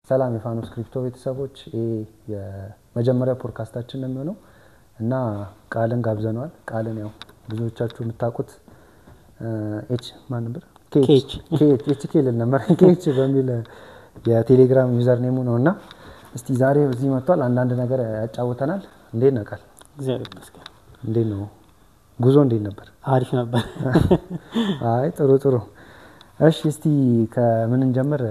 ሰላም የፋኖስ ክሪፕቶ ቤተሰቦች፣ ይህ የመጀመሪያ ፖድካስታችን ነው የሚሆነው እና ቃልን ጋብዘነዋል። ቃልን ያው ብዙዎቻችሁ የምታውቁት ኤች ማን ነበር? ኬች ኤች ኬ ልል ነበር ኬች በሚል የቴሌግራም ዩዘር ኔሙ ነው እና እስቲ ዛሬ እዚህ መጥቷል። አንዳንድ ነገር ያጫውተናል። እንዴት ነው ቃል? እግዚአብሔር ይመስገን እንዴት ነው ጉዞ? እንዴት ነበር? አሪፍ ነበር። አይ ጥሩ ጥሩ። እሺ እስቲ ከምን እንጀምር?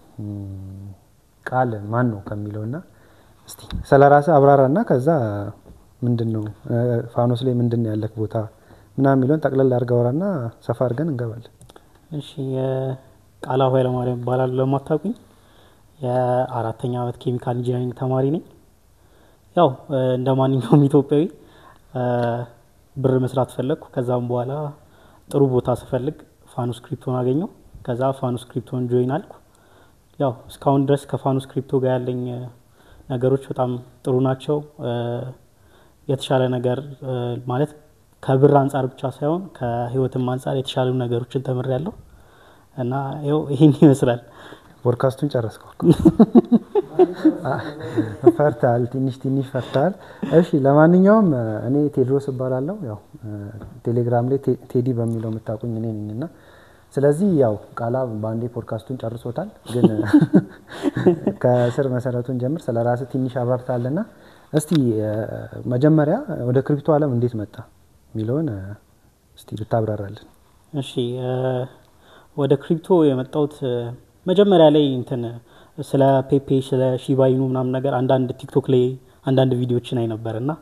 ቃል ማን ነው ከሚለው እና እስቲ ስለ ራስህ አብራራ እና ከዛ ምንድን ነው ፋኖስ ላይ ምንድን ነው ያለክ ቦታ ምናምን የሚለውን ጠቅለል አድርገህ አውራና ሰፋ አድርገን እንገባለን። እሺ የቃላ ኃይለማርያም እባላለሁ። ለማታውቁኝ የአራተኛ ዓመት ኬሚካል ኢንጂነሪንግ ተማሪ ነኝ። ያው እንደ ማንኛውም ኢትዮጵያዊ ብር መስራት ፈለግኩ። ከዛም በኋላ ጥሩ ቦታ ስፈልግ ፋኖስ ክሪፕቶን አገኘው። ከዛ ፋኖስ ክሪፕቶን ጆይን አልኩ። ያው እስካሁን ድረስ ከፋኖስ ክሪፕቶ ጋር ያለኝ ነገሮች በጣም ጥሩ ናቸው። የተሻለ ነገር ማለት ከብር አንጻር ብቻ ሳይሆን ከህይወትም አንጻር የተሻሉ ነገሮችን ተምሬያለሁ እና ይኸው ይህን ይመስላል። ፖድካስቱን ጨረስከው? ፈርታል፣ ትንሽ ትንሽ ፈርታል። እሺ፣ ለማንኛውም እኔ ቴድሮስ እባላለሁ። ያው ቴሌግራም ላይ ቴዲ በሚለው የምታውቁኝ እኔ ነኝ እና ስለዚህ ያው ቃላ በአንዴ ፖድካስቱን ጨርሶታል። ግን ከስር መሰረቱን ጀምር፣ ስለ ራስህ ትንሽ አብራርታልና እስቲ መጀመሪያ ወደ ክሪፕቶ ዓለም እንዴት መጣ የሚለውን እስቲ ብታብራራለን። እሺ ወደ ክሪፕቶ የመጣሁት መጀመሪያ ላይ እንትን ስለ ፔፔ ስለ ሺባይኑ ምናምን ነገር አንዳንድ ቲክቶክ ላይ አንዳንድ ቪዲዮችን አይ ነበር እና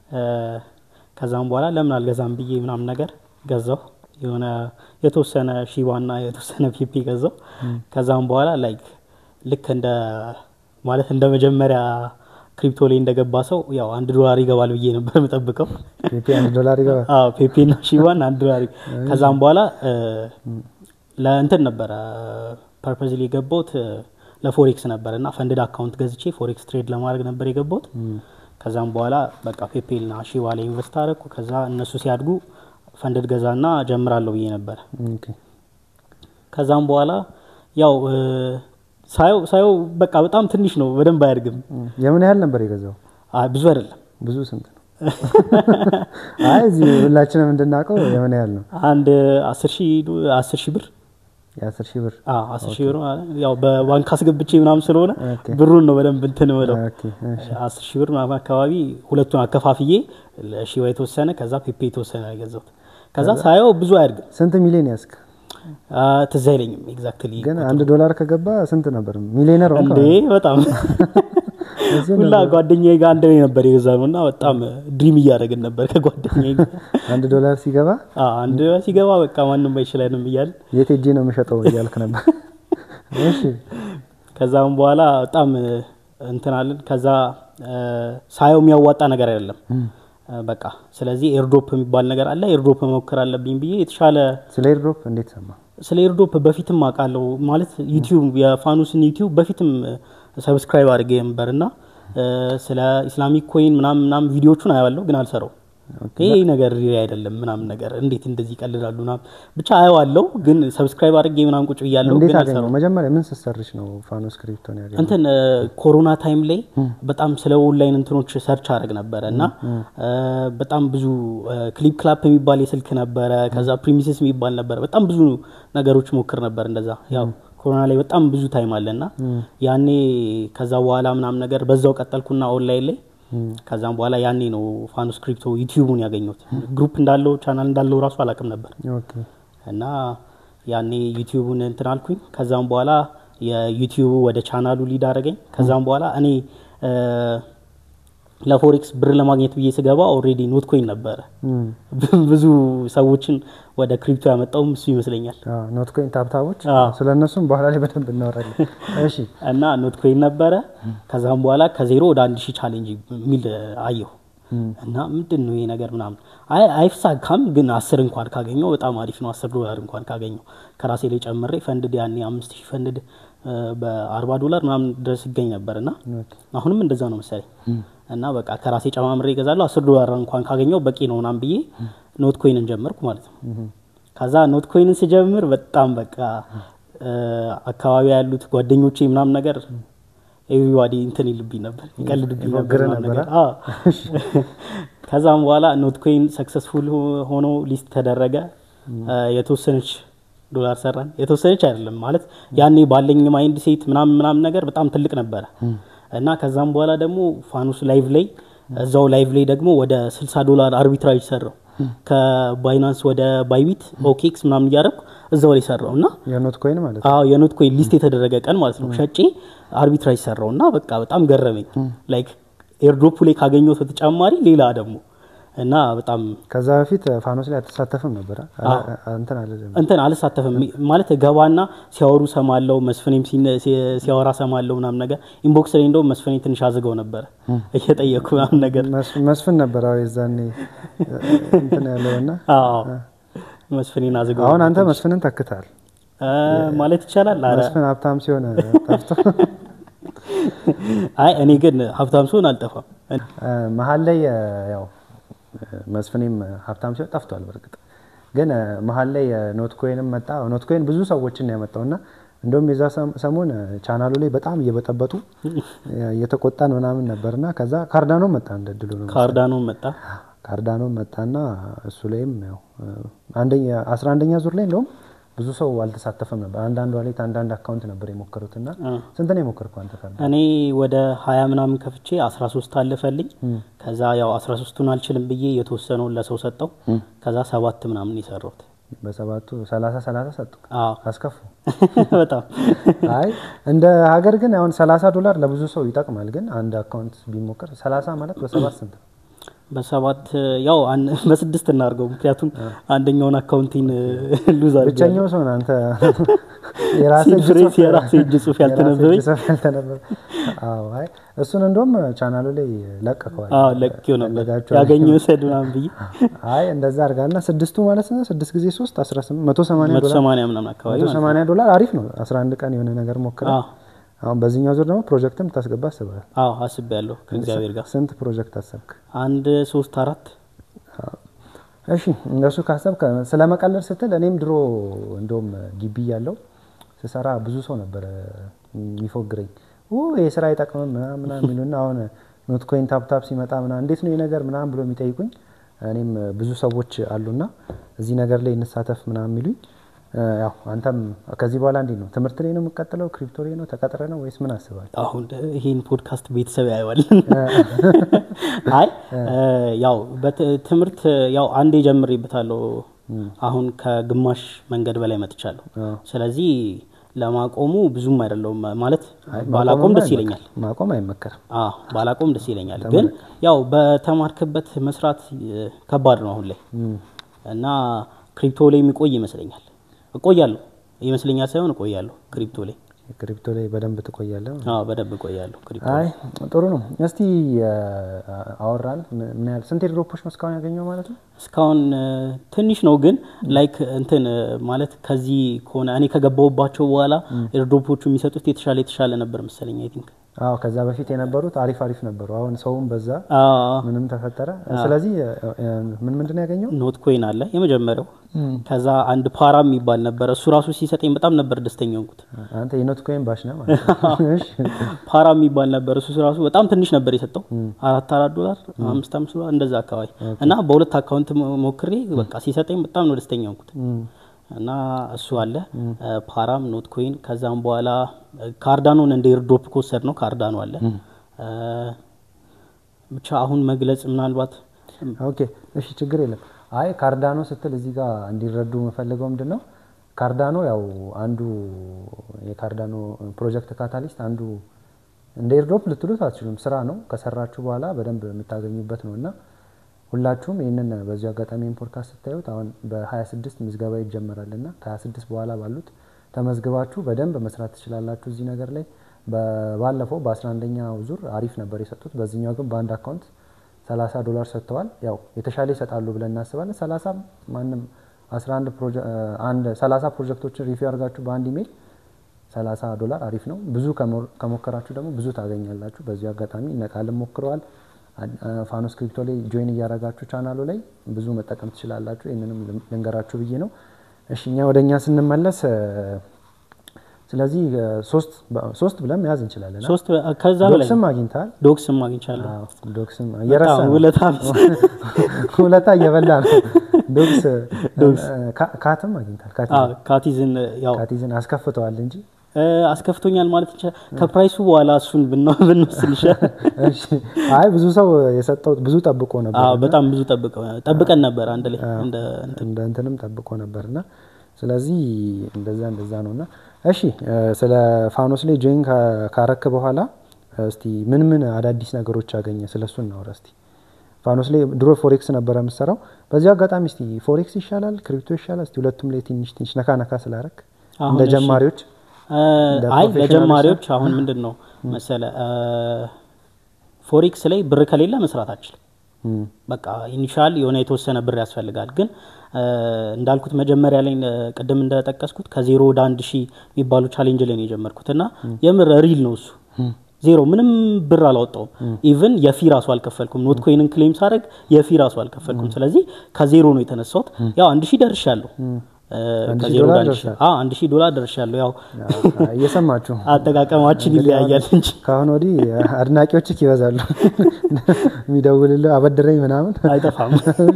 ከዛም በኋላ ለምን አልገዛም ብዬ ምናምን ነገር ገዛሁ። የሆነ የተወሰነ ሺባና የተወሰነ ፔፔ ገዛው። ከዛም በኋላ ላይክ ልክ እንደ ማለት እንደ መጀመሪያ ክሪፕቶ ላይ እንደገባ ሰው ያው አንድ ዶላር ይገባል ብዬ ነበር የምጠብቀው። ፔፔ አንድ ዶላር ይገባል። አዎ ፔፔና ሺባን አንድ ዶላር። ከዛም በኋላ ለእንትን ነበረ ፐርፐዝሊ የገባሁት ለፎሬክስ ነበር እና ፈንድድ አካውንት ገዝቼ ፎሬክስ ትሬድ ለማድረግ ነበር የገባሁት። ከዛም በኋላ በቃ ፔፔልና ሺባ ላይ ኢንቨስት አደረኩ። ከዛ እነሱ ሲያድጉ ፈንድድ ገዛና ጀምራለሁ ብዬ ነበር። ከዛም በኋላ ያው ሳየው ሳየው በቃ በጣም ትንሽ ነው፣ በደንብ አያድግም። የምን ያህል ነበር የገዛው? አይ ብዙ አይደለም። ብዙ ስንት ነው? አይ እዚህ ሁላችንም እንድናውቀው የምን ያህል ነው? አንድ አስር ሺህ አስር ሺህ ብር የአስር ሺህ ብር አስር ሺህ ብር ያው በባንክ አስገብቼ ምናምን ስለሆነ ኦኬ። ብሩን ነው በደንብ እንትን ብለው ኦኬ፣ እሺ። አስር ሺህ ብር ምናምን አካባቢ ሁለቱን አከፋፍዬ ለሺባ የተወሰነ ከዛ ፔፔ የተወሰነ ነው የገዛሁት። ከዛ ሳየው ብዙ አያድግም። ስንት ሚሊዮን ያዝክ? አ፣ ትዝ አይለኝም ኤግዛክትሊ ግን አንድ ዶላር ከገባ ስንት ነበር? ሚሊዮነር ሆንክ እንዴ በጣም ሁላ ጓደኛዬ ጋር አንድ ላይ ነበር የገዛ ነው እና በጣም ድሪም እያደረግን ነበር ከጓደኛዬ ጋር አንድ ዶላር ሲገባ አ፣ አንድ ሲገባ በቃ ማንም አይችለንም እያልን የት ሄጄ ነው የምሸጠው እያልክ ነበር። እሺ ከዛም በኋላ በጣም እንትናለን። ከዛ ሳየው የሚያዋጣ ነገር አይደለም በቃ ስለዚህ ኤርዶፕ የሚባል ነገር አለ። ኤርዶፕ መሞከር አለብኝ ብዬ የተሻለ ስለ ኤርድሮፕ እንዴት ሰማ? ስለ ኤርዶፕ በፊትም አውቃለሁ ማለት ዩቲዩብ የፋኑስን ዩቲዩብ በፊትም ሰብስክራይብ አድርጌ ነበር እና ስለ ኢስላሚክ ኮይን ምናምን ምናምን ቪዲዮቹን አየዋለሁ ግን አልሰራው ይሄ ነገር ሪል አይደለም ምናምን ነገር እንዴት እንደዚህ ይቀልዳሉ ምናምን ብቻ አየዋለሁ ግን ሰብስክራይብ አድርጌ ምናምን ቁጭ ብያለሁ እንዴት ግን አገኘው? አልሰራው መጀመሪያ ምን ስትሰርች ነው ፋኖስ ክሪፕቶን ያገኘው? እንትን ኮሮና ታይም ላይ በጣም ስለ ኦንላይን እንትኖች ሰርች አድርግ ነበረ እና በጣም ብዙ ክሊፕ ክላፕ የሚባል የስልክ ነበረ። ከዛ ፕሪሚስስ የሚባል ነበረ። በጣም ብዙ ነገሮች ሞክር ነበር እንደዛ። ያው ኮሮና ላይ በጣም ብዙ ታይም አለ እና ያኔ ከዛ በኋላ ምናምን ነገር በዛው ቀጠልኩና ኦንላይን ላይ ከዛም በኋላ ያኔ ነው ፋኖስ ክሪፕቶ ዩቲዩቡን ያገኘሁት። ግሩፕ እንዳለው ቻናል እንዳለው ራሱ አላውቅም ነበር ኦኬ እና ያኔ ዩቲዩቡን እንትን አልኩኝ። ከዛም በኋላ የዩቲዩቡ ወደ ቻናሉ ሊድ አደረገኝ። ከዛም በኋላ እኔ ለፎሬክስ ብር ለማግኘት ብዬ ስገባ ኦልሬዲ ኖት ኮይን ነበረ። እም፣ ብዙ ሰዎችን ወደ ክሪፕቶ ያመጣውም እሱ ይመስለኛል። አዎ ኖት ኮይን ታብታቦች አዎ። ስለ እነሱም በኋላ ላይ በደንብ እናወራለን። እሺ እና ኖት ኮይን ነበረ። ከዛም በኋላ ከዜሮ ወደ አንድ ሺህ ቻሌንጅ የሚል አየሁ እና ምንድን ነው ይሄ ነገር ምናምን አይ አይሳካም፣ ግን አስር እንኳን ካገኘው በጣም አሪፍ ነው። አስር ዶላር እንኳን ካገኘው ከራሴ ላይ ጨምሬ ፈንድድ ያኔ አምስት ሺህ ፈንድድ በአርባ ዶላር ምናምን ድረስ ይገኝ ነበር እና ኦኬ። አሁንም እንደዛ ነው መሰለኝ እና በቃ ከራሴ ጨማምሬ ይገዛለሁ አስር ዶላር እንኳን ካገኘው በቂ ነው ምናምን ብዬ ኖት ኮይንን ጀመርኩ ማለት ነው። ከዛ ኖት ኮይንን ስጀምር በጣም በቃ አካባቢ ያሉት ጓደኞቼ ምናምን ነገር ኤቭሪባዲ እንትን ይልብኝ ነበር ይቀልድብኝ ነበር ይሞግርህ ምናምን ነበረ? ነገር። አዎ። ከዛም በኋላ ኖት ኮይን ሰክሰስፉል ሆኖ ሊስት ተደረገ። የተወሰነች ዶላር ሰራን። የተወሰነች አይደለም ማለት ያኔ ባለኝ ማይንድ ሴት ምናምን ምናምን ነገር በጣም ትልቅ ነበረ እና ከዛም በኋላ ደግሞ ፋኖስ ላይቭ ላይ እዛው ላይቭ ላይ ደግሞ ወደ 60 ዶላር አርቢትራጅ ሰራው ከባይናንስ ወደ ባይቢት ኦኬክስ ምናምን እያደረኩ እዛው ላይ ሰራው እና የኖት ኮይን ማለት ነው። አዎ የኖት ኮይን ሊስት የተደረገ ቀን ማለት ነው ሸጬ አርቢትራጅ ሰራው እና በቃ በጣም ገረመኝ። ላይክ ኤርድሮፑ ላይ ካገኘሁት በተጨማሪ ሌላ ደግሞ እና በጣም ከዛ በፊት ፋኖስ ላይ አትሳተፍም ነበረ? አዎ። እንትን አለ እንትን አልሳተፍም ማለት ገባና ሲያወሩ ሰማለው፣ መስፍኔም ሲነ- ሲ- ሲያወራ ሰማለው ምናምን ነገር ኢንቦክስ ላይ እንደውም መስፍኔ ትንሽ አዝገው ነበረ እየጠየኩ ምናምን ነገር መስ- መስፍን ነበር አዎ፣ የዛኔ እንትን ያለውና አዎ መስፍኔን አዝገው አሁን አንተ መስፍንን ተክታል። እ ማለት ይቻላል። ኧረ መስፍን ሀብታም ሲሆን ጠፍቶ አይ እኔ ግን ሀብታም ስሆን አልጠፋም። እ፣ መሀል ላይ እ፣ ያው እ፣ መስፍኔም ሀብታም ሲሆን ጠፍቷል። በእርግጥ ግን እ፣ መሀል ላይ እ፣ ኖት ኮይንም መጣ። ኖት ኮይን ብዙ ሰዎችን ነው ያመጣው እና እንደውም የዛ ሰም- ሰሞን እ፣ ቻናሉ ላይ በጣም እየበጠበጡ እ፣ እየተቆጣን ምናምን ነበርና ከዛ ካርዳኖ መጣ እንደ ድሉ ነው ካርዳኖ መጣ። ካርዳኖ መጣና እሱ ላይም ያው እ፣ አንደኛ አስራ አንደኛ ዙር ላይ እንደውም ብዙ ሰው አልተሳተፈም ነበር። አንዳንድ ዋሌት አንዳንድ አካውንት ነበር የሞከሩትና ስንት ነው የሞከርከው አንተ ካርዳ? እኔ ወደ ሀያ ምናምን ከፍቼ 13 አለፈልኝ። ከዛ ያው 13ቱን አልችልም ብዬ የተወሰነውን ለሰው ሰጠው። ከዛ ሰባት ምናምን የሰራሁት በሰባቱ ሰላሳ ሰላሳ ሰጡ አዎ አስከፉ። በጣም አይ እንደ ሀገር ግን አሁን 30 ዶላር ለብዙ ሰው ይጠቅማል። ግን አንድ አካውንት ቢሞከር 30 ማለት በሰባት ስንት ነው? በሰባት ያው አን- በስድስት እናድርገው። ምክንያቱም አንደኛውን አካውንቲን ሉዝ አድርጌያለሁ። ብቸኛው ሰው ነው አንተ። የራስህ እጅ ሲፍሬስ ጽሑፍ- የራሴ እጅ ጽሑፍ የራስህ ያልተነበበኝ እጅ ጽሑፍ ያልተነበበ። አዎ አይ እሱን እንደውም ቻናሉ ላይ ለቀቀዋል። አዎ ለቅቄው ነበር ፈለጋችሁ ያገኘው ውሰድ ምናምን ብዬ አይ እንደዛ አድርጋና ስድስቱ ማለት ነው ስድስት ጊዜ ሶስት 18 180 መቶ ዶላር ሰማንያ ምናምን አካባቢ ማለት ነው። 180 ዶላር አሪፍ ነው። 11 ቀን የሆነ ነገር ሞክረ አዎ አሁን በዚህኛው ዙር ደግሞ ፕሮጀክትም ታስገባ አስበሃል። አዎ አስቤያለሁ ከእግዚአብሔር ጋር ስንት ፕሮጀክት አሰብክ? አንድ ሶስት አራት እሺ እንደሱ ካሰብክ ስለመቀለድ ስትል እኔም ድሮ እንደውም ግቢ ያለው ስሰራ ብዙ ሰው ነበረ የሚፎግረኝ ይህ ስራ አይጠቅምም ምናምን ምናምን የሚሉና አሁን ኖት ኮይን ታፕታፕ ሲመጣ ምናምን እንዴት ነው ይህ ነገር ምናምን ብሎ የሚጠይቁኝ እኔም ብዙ ሰዎች አሉና እዚህ ነገር ላይ እንሳተፍ ምናምን የሚሉኝ እ፣ ያው አንተም ከዚህ በኋላ እንዴት ነው ትምህርት ላይ ነው የምቀጥለው ክሪፕቶ ላይ ነው ተቀጥረ ነው ወይስ ምን አስባል አሁን ይህን ፖድካስት ቤተሰብ ያየዋል። አይ ያው በት- ትምህርት ያው አንዴ ጀምሬበታለሁ። አሁን ከግማሽ መንገድ በላይ መጥቻለሁ። ስለዚህ ለማቆሙ ብዙም አይደለውም ማለት ባላቆም ደስ ይለኛል። ማቆም አይመከርም አዎ ባላቆም ደስ ይለኛል። ግን ያው በተማርክበት መስራት እ፣ ከባድ ነው አሁን ላይ እና ክሪፕቶ ላይ የሚቆይ ይመስለኛል። እቆያለሁ ይመስለኛል ሳይሆን እቆያለሁ ክሪፕቶ ላይ ክሪፕቶ ላይ በደንብ ትቆያለህ አዎ በደንብ እቆያለሁ ክሪፕቶ አይ ጥሩ ነው። እስቲ አ- አወራን ምን ምን ያህል ስንት ድሮፖች ነው እስካሁን ያገኘው ማለት ነው? እስካሁን እ፣ ትንሽ ነው ግን ላይክ እንትን እ፣ ማለት ከዚህ ከሆነ እኔ ከገባሁባቸው በኋላ ኤርድሮፖቹ የሚሰጡት የተሻለ የተሻለ ነበር መሰለኝ አይ ቲንክ አዎ ከዛ በፊት የነበሩት አሪፍ አሪፍ ነበሩ። አሁን ሰውም በዛ አዎ ምንም ተፈጠረ። ስለዚህ አ- አ- ምን ምንድን ነው ያገኘው? ኖት ኮይን አለ የመጀመሪያው ከዛ አንድ ፓራ የሚባል ነበረ እሱ ራሱ ሲሰጠኝ በጣም ነበር ደስተኛ ሆንኩት አንተ የኖት ኮይን ባሽ ነህ ማለት ነው። እሺ። ፓራ የሚባል ነበር እሱ ራሱ በጣም ትንሽ ነበር የሰጠው አራት አራት ዶላር አምስት አምስት ዶላር እንደዛ አካባቢ እና በሁለት አካውንት ሞ- ሞክሬ በቃ ሲሰጠኝ በጣም ነው ደስተኛ ሆንኩት እም፣ እና እሱ አለ እ፣ ፓራም ኖት ኮይን ከዛም በኋላ እ፣ ካርዳኖን እንደ ኤርድሮፕ ከወሰድ ነው ካርዳኖ አለ እ፣ ብቻ አሁን መግለጽ ምናልባት ኦኬ እሺ፣ ችግር የለም። አይ ካርዳኖ ስትል እዚህ ጋር እንዲረዱ የምፈልገው ምንድን ነው ካርዳኖ ያው አንዱ የካርዳኖ ፕሮጀክት ካታሊስት አንዱ እንደ ኤርድሮፕ ልትሉት አትችሉም። ስራ ነው። ከሰራችሁ በኋላ በደንብ የምታገኙበት ነው እና ሁላችሁም ይህንን በዚሁ አጋጣሚ ይህን ፖድካስት ስታዩት አሁን በ26 ምዝገባ ይጀመራል እና ከ26 በኋላ ባሉት ተመዝግባችሁ በደንብ መስራት ትችላላችሁ እዚህ ነገር ላይ። ባለፈው በ11ኛው ዙር አሪፍ ነበር የሰጡት። በዚህኛው ግን በአንድ አካውንት 30 ዶላር ሰጥተዋል። ያው የተሻለ ይሰጣሉ ብለን እናስባለን። 30 ማንም 11 ፕሮጀ- አንድ 30 ፕሮጀክቶችን ሪቪው አድርጋችሁ በአንድ ኢሜል 30 ዶላር አሪፍ ነው። ብዙ ከሞ- ከሞከራችሁ ደግሞ ብዙ ታገኛላችሁ። በዚሁ አጋጣሚ እነቃልም ሞክረዋል። አድ- አ- ፋኖስ ክሪፕቶ ላይ ጆይን እያደረጋችሁ ቻናሉ ላይ ብዙ መጠቀም ትችላላችሁ። ይህንንም ልን- ልንገራችሁ ብዬ ነው። እሺ እኛ ወደ እኛ ስንመለስ እ፣ ስለዚህ ሶስት ሶስት ብለን መያዝ እንችላለን። ሶስት ከዛ በላይ ዶክስም አግኝተሃል? ዶክስም አግኝቻለሁ። አዎ፣ ዶክስም እየረሳ በጣም ነው። ውለታ ቢስ ውለታ እየበላ ነው። ዶክስ ካ- ካትም አግኝታል። አዎ፣ ካቲዝን ያው ካቲዝን አስከፍተዋል እንጂ እ፣ አስከፍቶኛል ማለት ይቻላል። ከፕራይሱ በኋላ እሱን ብንወ- ብንወስድ ይሻላል። እሺ። አይ ብዙ ሰው የሰጠው ብዙ ጠብቆ ነበር አዎ፣ በጣም ብዙ ጠብቀው ጠብቀን ነበር አንድ ላይ እንደ እንደ እንትንም ጠብቆ ነበርና ስለዚህ እንደዛ እንደዛ ነውና እሺ እ፣ ስለ ፋኖስ ላይ ጆይን ካ- ካረክ በኋላ እስቲ ምን ምን አዳዲስ ነገሮች አገኘ ስለሱ እናውራ እስቲ ፋኖስ ላይ ድሮ ፎሬክስ ነበረ የምሰራው በዚህ አጋጣሚ እስቲ ፎሬክስ ይሻላል ክሪፕቶ ይሻላል እስቲ ሁለቱም ላይ ትንሽ ትንሽ ነካ ነካ ስላረክ አሁን እንደ እሺ። ጀማሪዎች እ፣ እንደ አይ ፕሮፌሽናል ለጀማሪዎች አሁን ምንድን ነው መሰለ እ፣ ፎሬክስ ላይ ብር ከሌለ መስራት አችልም። እም፣ በቃ ኢኒሻል የሆነ የተወሰነ ብር ያስፈልጋል። ግን እ፣ እንዳልኩት መጀመሪያ ላይ እ፣ ቅድም እንደጠቀስኩት ከዜሮ ወደ አንድ ሺህ የሚባሉ ቻሌንጅ ላይ ነው የጀመርኩት እና የምር ሪል ነው እሱ ዜሮ ምንም ብር አላወጣውም። ኢቭን የፊ ራሱ አልከፈልኩም። ኖት ኮይንን ክሌም ሳደርግ የፊ ራሱ አልከፈልኩም። ስለዚህ ከዜሮ ነው የተነሳሁት። ያው አንድ ሺህ ደርሻለሁ። እ፣ አንድ ሺህ ከዜሮ ዶላር ወደ አንድ ሺህ ደርሻል። አዎ፣ አንድ ሺህ ዶላር ደርሻለሁ። ያው ያው እየሰማችሁ አጠቃቀማችን ይለያያል እንጂ ከአሁን ወዲህ አድናቂዎችህ ይበዛሉ የሚደውልልህ አበድረኝ ምናምን አይጠፋም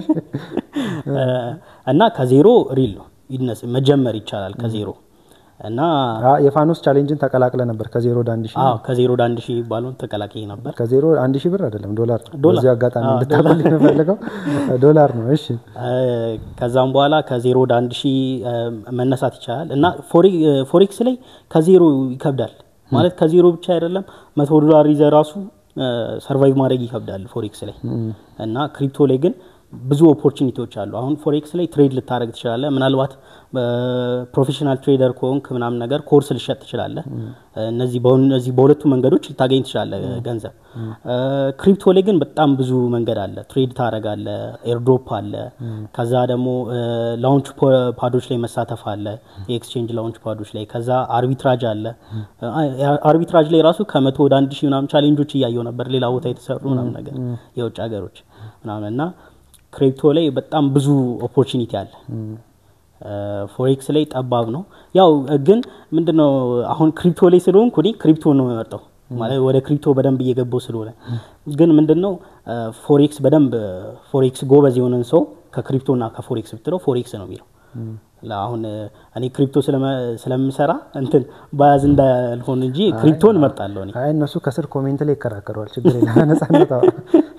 እ፣ እና ከዜሮ ሪል ነው ይነስ መጀመር ይቻላል ከዜሮ እና አ- የፋኖስ ቻሌንጅን ተቀላቅለ ነበር ከዜሮ ወደ አንድ ሺህ አዎ ከዜሮ ወደ አንድ ሺህ ባለውን ተቀላቅዬ ነበር። ከዜሮ አንድ ሺህ ብር አይደለም ዶላር ነው። ዶላር። በዚህ አጋጣሚ አዎ፣ እንድታቆልኝ የምፈልገው ዶላር ነው። እሺ እ፣ ከዛም በኋላ ከዜሮ ወደ አንድ ሺህ እ፣ መነሳት ይቻላል እና ፎሬ- እ፣ ፎሬክስ ላይ ከዜሮ ይከብዳል ማለት ከዜሮ ብቻ አይደለም መቶ ዶላር ይዘህ ራሱ ሰርቫይቭ ማድረግ ይከብዳል ፎሬክስ ላይ እና ክሪፕቶ ላይ ግን ብዙ ኦፖርቹኒቲዎች አሉ። አሁን ፎሬክስ ላይ ትሬድ ልታደረግ ትችላለህ። ምናልባት ፕሮፌሽናል ትሬደር ከሆንክ ምናምን ነገር ኮርስ ልሸጥ ትችላለህ። እነዚህ በእነዚህ በሁለቱ መንገዶች ልታገኝ ትችላለህ ገንዘብ። ክሪፕቶ ላይ ግን በጣም ብዙ መንገድ አለ። ትሬድ ታደረጋለህ፣ ኤርድሮፕ አለ። ከዛ ደግሞ ላውንች ፓዶች ላይ መሳተፍ አለ፣ የኤክስቼንጅ ላውንች ፓዶች ላይ። ከዛ አርቢትራጅ አለ። አርቢትራጅ ላይ ራሱ ከመቶ ወደ አንድ ሺህ ምናምን ቻሌንጆች እያየው ነበር፣ ሌላ ቦታ የተሰሩ ምናምን ነገር የውጭ ሀገሮች ምናምን እና ክሪፕቶ ላይ በጣም ብዙ ኦፖርቹኒቲ አለ። ፎሬክስ ላይ ጠባብ ነው። ያው ግን ምንድነው አሁን ክሪፕቶ ላይ ስለሆንኩ እኔ ክሪፕቶ ነው የምመርጠው ማለት ወደ ክሪፕቶ በደንብ እየገባው ስለሆነ። ግን ምንድነው ፎሬክስ በደንብ ፎሬክስ ጎበዝ የሆነን ሰው ከክሪፕቶና ከፎሬክስ ብትለው ፎሬክስ ነው የሚለው። አሁን እኔ ክሪፕቶ ስለምሰራ እንትን ባያዝ እንዳልሆን እንጂ ክሪፕቶን እመርጣለሁ እኔ። አይ እነሱ ከስር ኮሜንት ላይ ይከራከረዋል። ችግር የለም ነጻነት አውራ።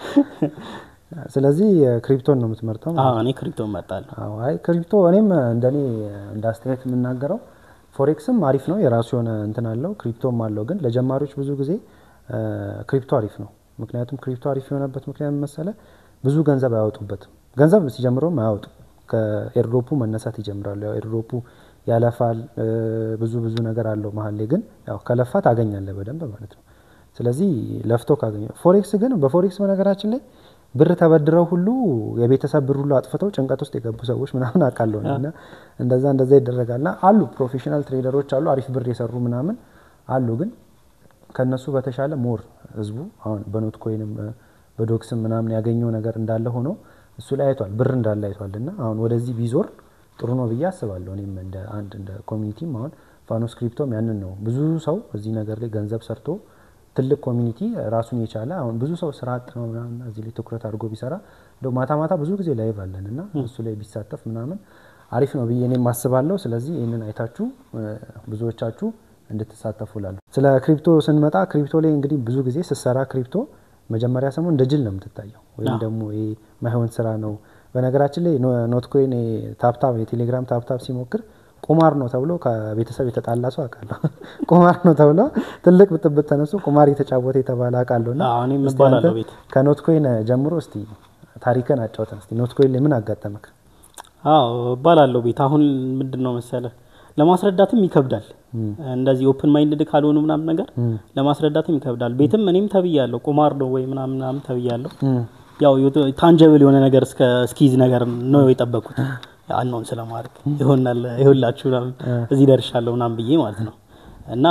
ስለዚህ ክሪፕቶን ነው የምትመርጠው? አዎ እኔ ክሪፕቶ እመርጣለሁ። አዎ አይ ክሪፕቶ እኔም እንደኔ እንደ አስተያየት የምናገረው ፎሬክስም አሪፍ ነው፣ የራሱ የሆነ እንትን አለው፣ ክሪፕቶም አለው። ግን ለጀማሪዎች ብዙ ጊዜ ክሪፕቶ አሪፍ ነው። ምክንያቱም ክሪፕቶ አሪፍ የሆነበት ምክንያት መሰለ ብዙ ገንዘብ አያወጡበትም። ገንዘብ ሲጀምረውም አያወጡ ከኤርድሮፑ መነሳት ይጀምራሉ። ያው ኤርድሮፑ ያለፋል፣ ብዙ ብዙ ነገር አለው መሀል ላይ ግን ያው ከለፋ ታገኛለህ በደንብ ማለት ነው። ስለዚህ ለፍቶ ካገኘ ፎሬክስ ግን በፎሬክስ በነገራችን ላይ ብር ተበድረው ሁሉ የቤተሰብ ብር ሁሉ አጥፍተው ጭንቀት ውስጥ የገቡ ሰዎች ምናምን አውቃለሁ እና እንደዛ እንደዛ ይደረጋልና አሉ ፕሮፌሽናል ትሬደሮች አሉ አሪፍ ብር የሰሩ ምናምን አሉ። ግን ከነሱ በተሻለ ሞር ህዝቡ አሁን በኖት ኮይንም በዶክስም ምናምን ያገኘው ነገር እንዳለ ሆኖ እሱ ላይ አይቷል ብር እንዳለ አይቷል። እና አሁን ወደዚህ ቢዞር ጥሩ ነው ብዬ አስባለሁ። እኔም እንደ አንድ እንደ ኮሚኒቲም አሁን ፋኖስ ክሪፕቶም ያንን ነው ብዙ ሰው እዚህ ነገር ላይ ገንዘብ ሰርቶ ትልቅ ኮሚኒቲ ራሱን የቻለ አሁን ብዙ ሰው ስራ አጥ ነው ምናምን እዚህ ላይ ትኩረት አድርጎ ቢሰራ እንደው ማታ ማታ ብዙ ጊዜ ላይቭ አለን እና እሱ ላይ ቢሳተፍ ምናምን አሪፍ ነው ብዬ እኔም አስባለሁ። ስለዚህ ይህንን አይታችሁ ብዙዎቻችሁ እንድትሳተፉ ላለሁ። ስለ ክሪፕቶ ስንመጣ ክሪፕቶ ላይ እንግዲህ ብዙ ጊዜ ስትሰራ ክሪፕቶ መጀመሪያ ሰሞን እንደ ጅል ነው የምትታየው፣ ወይም ደግሞ ይሄ ማይሆን ስራ ነው። በነገራችን ላይ ኖት ኮይን ታፕታፕ የቴሌግራም ታፕታፕ ሲሞክር ቁማር ነው ተብሎ ከቤተሰብ የተጣላ ሰው አውቃለሁ። ቁማር ነው ተብሎ ትልቅ ብጥብጥ ተነሱ ቁማር የተጫወተ የተባለ አውቃለሁ። እና እኔም እባላለሁ ቤት ከኖት ኮይን ጀምሮ እስቲ ታሪክን አጫውተን እስቲ ኖት ኮይን ላይ ምን አጋጠመክ? አዎ እባላለሁ ቤት። አሁን ምንድን ነው መሰለ ለማስረዳትም ይከብዳል። እንደዚህ ኦፕን ማይንድድ ካልሆኑ ምናምን ነገር ለማስረዳትም ይከብዳል። ቤትም እኔም ተብያለሁ ቁማር ነው ወይ ምናምን ምናምን ተብያለሁ። ያው ታንጀብል የሆነ ነገር እስከ እስኪዝ ነገር ነው የጠበቁት አናውን ስለማድረግ ይሆናል ይሁላችሁ እዚህ ደርሻለሁ ምናምን ብዬ ማለት ነው። እና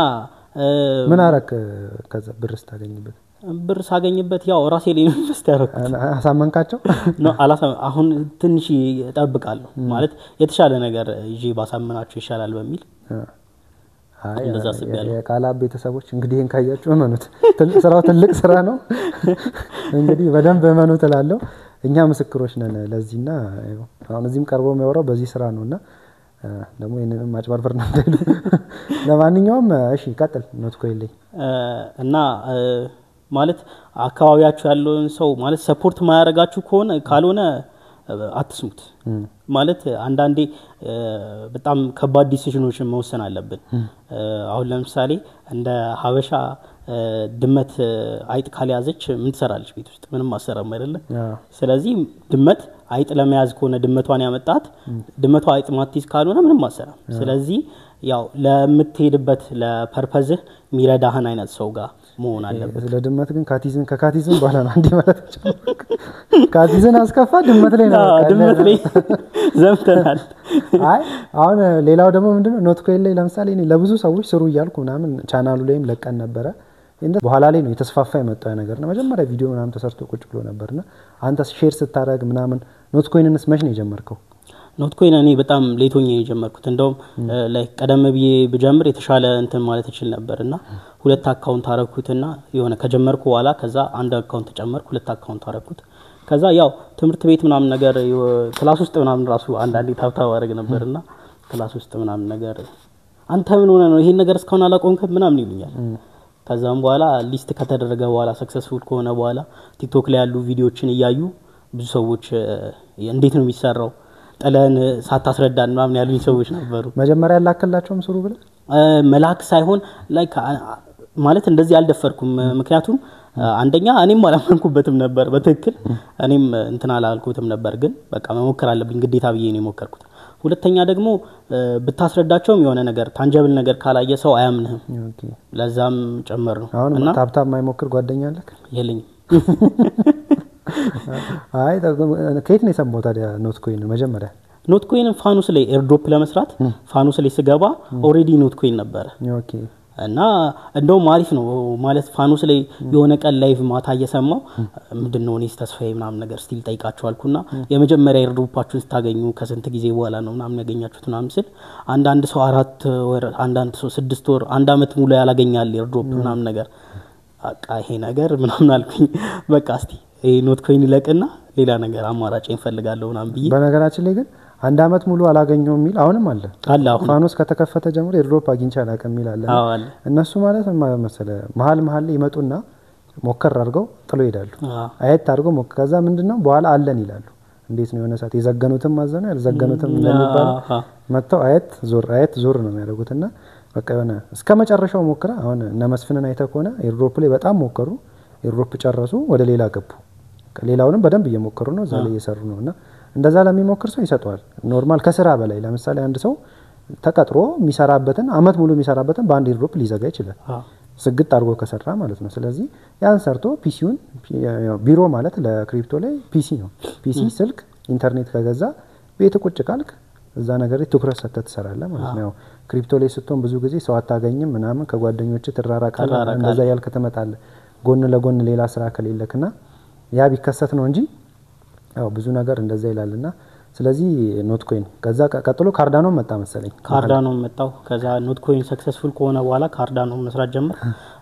ምን አረክ? ከዛ ብር ስታገኝበት ብር ሳገኝበት ያው ራሴ ላይ ነው ኢንቨስት ያደረኩት። አሳመንካቸው? አሁን ትንሽ እጠብቃለሁ ማለት የተሻለ ነገር ይዤ ባሳምናቸው ይሻላል በሚል አይ እንደዛ አስቤያለሁ። የቃላብ ቤተሰቦች እንግዲህ ይህን ካያችሁ እመኑት፣ ትል- ስራው ትልቅ ስራ ነው። እንግዲህ በደንብ እመኑት እላለሁ። እኛ ምስክሮች ነን ለዚህና ያው አሁን እዚህም ቀርቦ የሚያወራው በዚህ ስራ ነው እና እ፣ ደግሞ ይህንንም ማጭበርበር ነው እንዳይሉ። ለማንኛውም እሺ ቀጥል። ኖት ኮይልኝ እ፣ እና እ፣ ማለት አካባቢያችሁ ያለውን ሰው ማለት ሰፖርት ማያደርጋችሁ ከሆነ ካልሆነ እ፣ አትስሙት። ማለት አንዳንዴ እ፣ በጣም ከባድ ዲሲዥኖችን መወሰን አለብን። እ፣ አሁን ለምሳሌ እንደ ሀበሻ እ፣ ድመት እ፣ አይጥ ካልያዘች ምን ትሰራለች ቤት ውስጥ? ምንም አሰራም አይደለም። ስለዚህ ድመት አይጥ ለመያዝ ከሆነ ድመቷን ያመጣት ድመቷ አይጥ ማትይዝ ካልሆነ ምንም አሰራም። ስለዚህ ያው ለምትሄድበት ለፐርፐዝህ የሚረዳህን አይነት ሰው ጋር መሆን አለበት። ስለ ድመት ግን ካቲዝን ከካቲዝን በኋላ ነው እንዲህ ማለት የቻልኩት። ካቲዝን አስከፋ ድመት ላይ ነው አዎ፣ በቃ ድመት ላይ ዘምተናል። አይ አሁን ሌላው ደግሞ ምንድነው ኖት ኮይል ላይ ለምሳሌ እኔ ለብዙ ሰዎች ስሩ እያልኩ ምናምን ቻናሉ ላይም ለቀን ነበረ። እንደ በኋላ ላይ ነው የተስፋፋ የመጣው ያ ነገር እና መጀመሪያ ቪዲዮ ምናምን ተሰርቶ ቁጭ ብሎ ነበርና አንተ ሼር ስታደርግ ምናምን ኖት ኮይንንስ መች ነው የጀመርከው? ኖት ኮይን እኔ በጣም ሌቶኝ የጀመርኩት እንደውም ላይ ቀደም ብዬ ብጀምር የተሻለ እንትን ማለት እችል ነበር እና ሁለት አካውንት አረኩትና የሆነ ከጀመርኩ በኋላ ከዛ አንድ አካውንት ጨመርኩ፣ ሁለት አካውንት አረኩት። ከዛ ያው ትምህርት ቤት ምናምን ነገር የወ- ክላስ ውስጥ ምናምን ራሱ አንዳንዴ ታብታብ አደረግ ነበርና ክላስ ውስጥ ምናምን ነገር አንተ ምን ሆነ ነው ይሄን ነገር እስካሁን አላቆምክም ምናምን ይሉኛል። ከዛም በኋላ ሊስት ከተደረገ በኋላ ሰክሰስፉል ከሆነ በኋላ ቲክቶክ ላይ ያሉ ቪዲዮዎችን እያዩ ብዙ ሰዎች እ፣ እንዴት ነው የሚሰራው ጥለን ሳታስረዳን ምናምን ያሉኝ ሰዎች ነበሩ። መጀመሪያ ያላክላቸውም ስሩ ብለህ እ፣ መላክ ሳይሆን ላይክ አ- አ- ማለት እንደዚህ አልደፈርኩም። ምክንያቱም እ፣ አንደኛ እኔም አላመንኩበትም ነበር በትክክል እኔም እንትን አላልኩትም ነበር፣ ግን በቃ መሞከር አለብኝ ግዴታ ብዬ ነው የሞከርኩት። ሁለተኛ ደግሞ እ፣ ብታስረዳቸውም የሆነ ነገር ታንጀብል ነገር ካላየ ሰው አያምንህም። ኦኬ። ለዛም ጨመር ነው አሁን እና ታብታብ የማይሞክር ጓደኛ አለክ? የለኝም አይ ጠቅ- ከየት ነው የሰማው ታዲያ ኖት ኮይን መጀመሪያ? ኖት ኮይንን ፋኑስ ላይ ኤርድሮፕ ለመስራት ፋኑስ ላይ ስገባ ኦልሬዲ ኖት ኮይን ነበረ ኦኬ እና እንደውም አሪፍ ነው ማለት ፋኑስ ላይ የሆነ ቀን ላይቭ ማታ እየሰማው ምንድን ነው እኔስ ተስፋዬ ምናምን ነገር ስቲል ጠይቃቸው አልኩና የመጀመሪያ ኤርድሮፓችሁን ስታገኙ ከስንት ጊዜ በኋላ ነው ምናምን ያገኛችሁት ምናምን ስል አንዳንድ ሰው አራት ወር አንዳንድ ሰው ስድስት ወር አንድ አመት ሙሉ ያላገኛል ኤርድሮፕ ምናምን ነገር በቃ ይሄ ነገር ምናምን አልኩኝ በቃ እስቲ ይሄ ኖት ኮይን ይለቅና ሌላ ነገር አማራጭ እንፈልጋለሁ ምናምን ብዬ በነገራችን ላይ ግን አንድ አመት ሙሉ አላገኘው የሚል አሁንም አለ። አለ አሁን ፋኖስ ከተከፈተ ጀምሮ የድሮፕ አግኝቼ አላውቅም የሚል አለ። አዎ አለ እነሱ ማለት ምን ማለት መሰለህ መሀል መሀል ላይ ይመጡና ሞከር አድርገው ጥሎ ይሄዳሉ። አዎ አየት አድርገው ሞከር ከዛ ምንድን ነው በኋላ አለን ይላሉ። እንዴት ነው የሆነ ሰዓት የዘገኑትም ማዘኑ ያልዘገኑትም እንደሚባለው አዎ። መጥተው አየት ዞር አየት ዞር ነው የሚያደርጉት እና በቃ የሆነ እስከ መጨረሻው ሞክረ አሁን እነ መስፍንን አይተህ ከሆነ ኤርድሮፕ ላይ በጣም ሞከሩ። ኤርድሮፕ ጨረሱ፣ ወደ ሌላ ገቡ። ሌላውንም በደንብ እየሞከሩ ነው፣ እዛ ላይ እየሰሩ ነው። እና እንደዛ ለሚሞክር ሰው ይሰጠዋል። ኖርማል ከስራ በላይ ለምሳሌ አንድ ሰው ተቀጥሮ የሚሰራበትን አመት ሙሉ የሚሰራበትን በአንድ ኤርድሮፕ ሊዘጋ ይችላል። አዎ ስግጥ አድርጎ ከሰራ ማለት ነው። ስለዚህ ያን ሰርቶ ፒሲውን ቢሮ ማለት ለክሪፕቶ ላይ ፒሲ ነው። ፒሲ ስልክ፣ ኢንተርኔት ከገዛ ቤት ቁጭ ካልክ እዛ ነገር ላይ ትኩረት ሰጥተህ ትሰራለህ ማለት ነው። ያው ክሪፕቶ ላይ ስትሆን ብዙ ጊዜ ሰው አታገኝም ምናምን ከጓደኞች ትራራቃለህ፣ ትራራቃለህ። እንደዛ ያልክ ትመጣለህ ጎን ለጎን ሌላ ስራ ከሌለክና ያ ቢከሰት ነው እንጂ ያው ብዙ ነገር እንደዛ ይላልና ስለዚህ ኖት ኮይን ከዛ ቀ- ቀጥሎ ካርዳኖ መጣ መሰለኝ። ካርዳኖ መጣው። ከዛ ኖት ኮይን ሰክሰስፉል ከሆነ በኋላ ካርዳኖ መስራት ጀመር።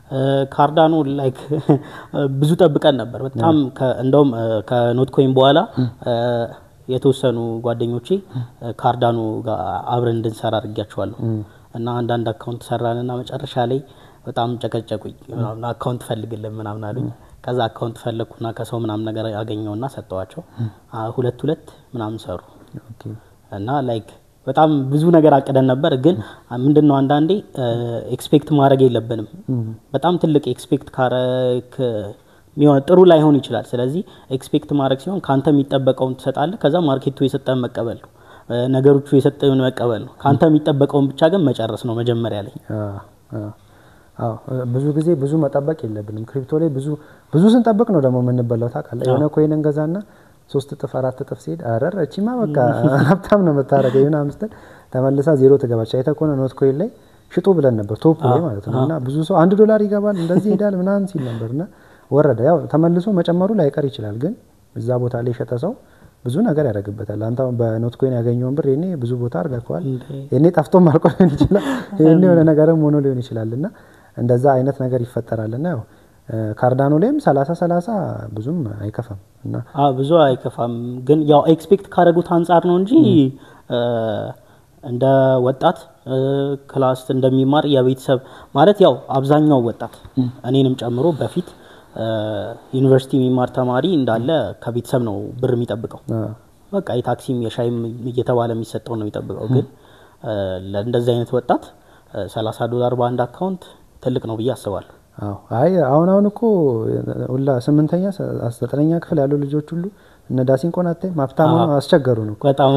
ካርዳኖ ላይክ ብዙ ጠብቀን ነበር በጣም ከ- እንደውም እ፣ ከኖት ኮይን በኋላ እ፣ የተወሰኑ ጓደኞቼ እ፣ ካርዳኖ ጋር አብረን እንድንሰራ አድርጊያቸዋለሁ እና አንዳንድ አካውንት ሰራንና መጨረሻ ላይ በጣም ጨቀጨቁኝ። ምናምን አካውንት ፈልግልን ምናምን አሉኝ። ከዛ አካውንት ፈለግኩና ከሰው ምናምን ነገር ያገኘውና ሰጠዋቸው። አ፣ ሁለት ሁለት ምናምን ሰሩ ኦኬ እና ላይክ በጣም ብዙ ነገር አቅደን ነበር። ግን ምንድን ነው አንዳንዴ ኤክስፔክት ማድረግ የለብንም። በጣም ትልቅ ኤክስፔክት ካረክ የሚሆን ጥሩ ላይሆን ይችላል። ስለዚህ ኤክስፔክት ማድረግ ሲሆን ከአንተ የሚጠበቀውን ትሰጣለህ። ከዛ ማርኬቱ የሰጠን መቀበል ነው፣ እ፣ ነገሮቹ የሰጠን መቀበል ነው። ከአንተ የሚጠበቀውን ብቻ ግን መጨረስ ነው መጀመሪያ ላይ። አዎ አዎ ብዙ ጊዜ ብዙ መጠበቅ የለብንም። ክሪፕቶ ላይ ብዙ ብዙ ስንጠብቅ ነው ደግሞ የምንበላው ታውቃለህ። የሆነ ኮይን እንገዛና ሶስት እጥፍ አራት እጥፍ ሲሄድ አረር እቺማ በቃ ሀብታም ነው የምታደርገው ይሁን አምስተን ተመልሳ ዜሮ ትገባች። አይተህ ከሆነ ኖት ኮይን ላይ ሽጡ ብለን ነበር ቶፕ ላይ ማለት ነው። እና ብዙ ሰው አንድ ዶላር ይገባል እንደዚህ ይሄዳል ምናምን ሲል ነበር እና ወረደ። ያው ተመልሶ መጨመሩ ላይቀር ይችላል፣ ግን እዛ ቦታ ላይ የሸጠ ሰው ብዙ ነገር ያደርግበታል። አንተ አሁን በኖት ኮይን ያገኘውን ብር ይሄኔ ብዙ ቦታ አድርገዋል። እንዴ! ይሄኔ ጠፍቶም አልቆ ሊሆን ይችላል። ይሄኔ የሆነ ነገርም ሆኖ ሊሆን ይችላል እና እንደዛ አይነት ነገር ይፈጠራል እና ያው ካርዳኖ ላይም ሰላሳ ሰላሳ ብዙም አይከፋም እና አ ብዙ አይከፋም፣ ግን ያው ኤክስፔክት ካደረጉት አንጻር ነው እንጂ እ፣ እንደ ወጣት እ፣ ክላስ እንደሚማር የቤተሰብ ማለት ያው አብዛኛው ወጣት እኔንም ጨምሮ በፊት እ፣ ዩኒቨርሲቲ የሚማር ተማሪ እንዳለ ከቤተሰብ ነው ብር የሚጠብቀው። አ፣ በቃ የታክሲም የሻይም እየተባለ የሚሰጠው ነው የሚጠብቀው። ግን እ፣ ለእንደዚህ አይነት ወጣት እ፣ 30 ዶላር በአንድ አካውንት ትልቅ ነው ብዬ አስባለሁ። አዎ አይ አሁን አሁን እኮ ሁላ ስምንተኛ ዘጠነኛ ክፍል ያሉ ልጆች ሁሉ እነ ዳሲንቆን አታይ ማፍታሙ አስቸገሩን እኮ በጣም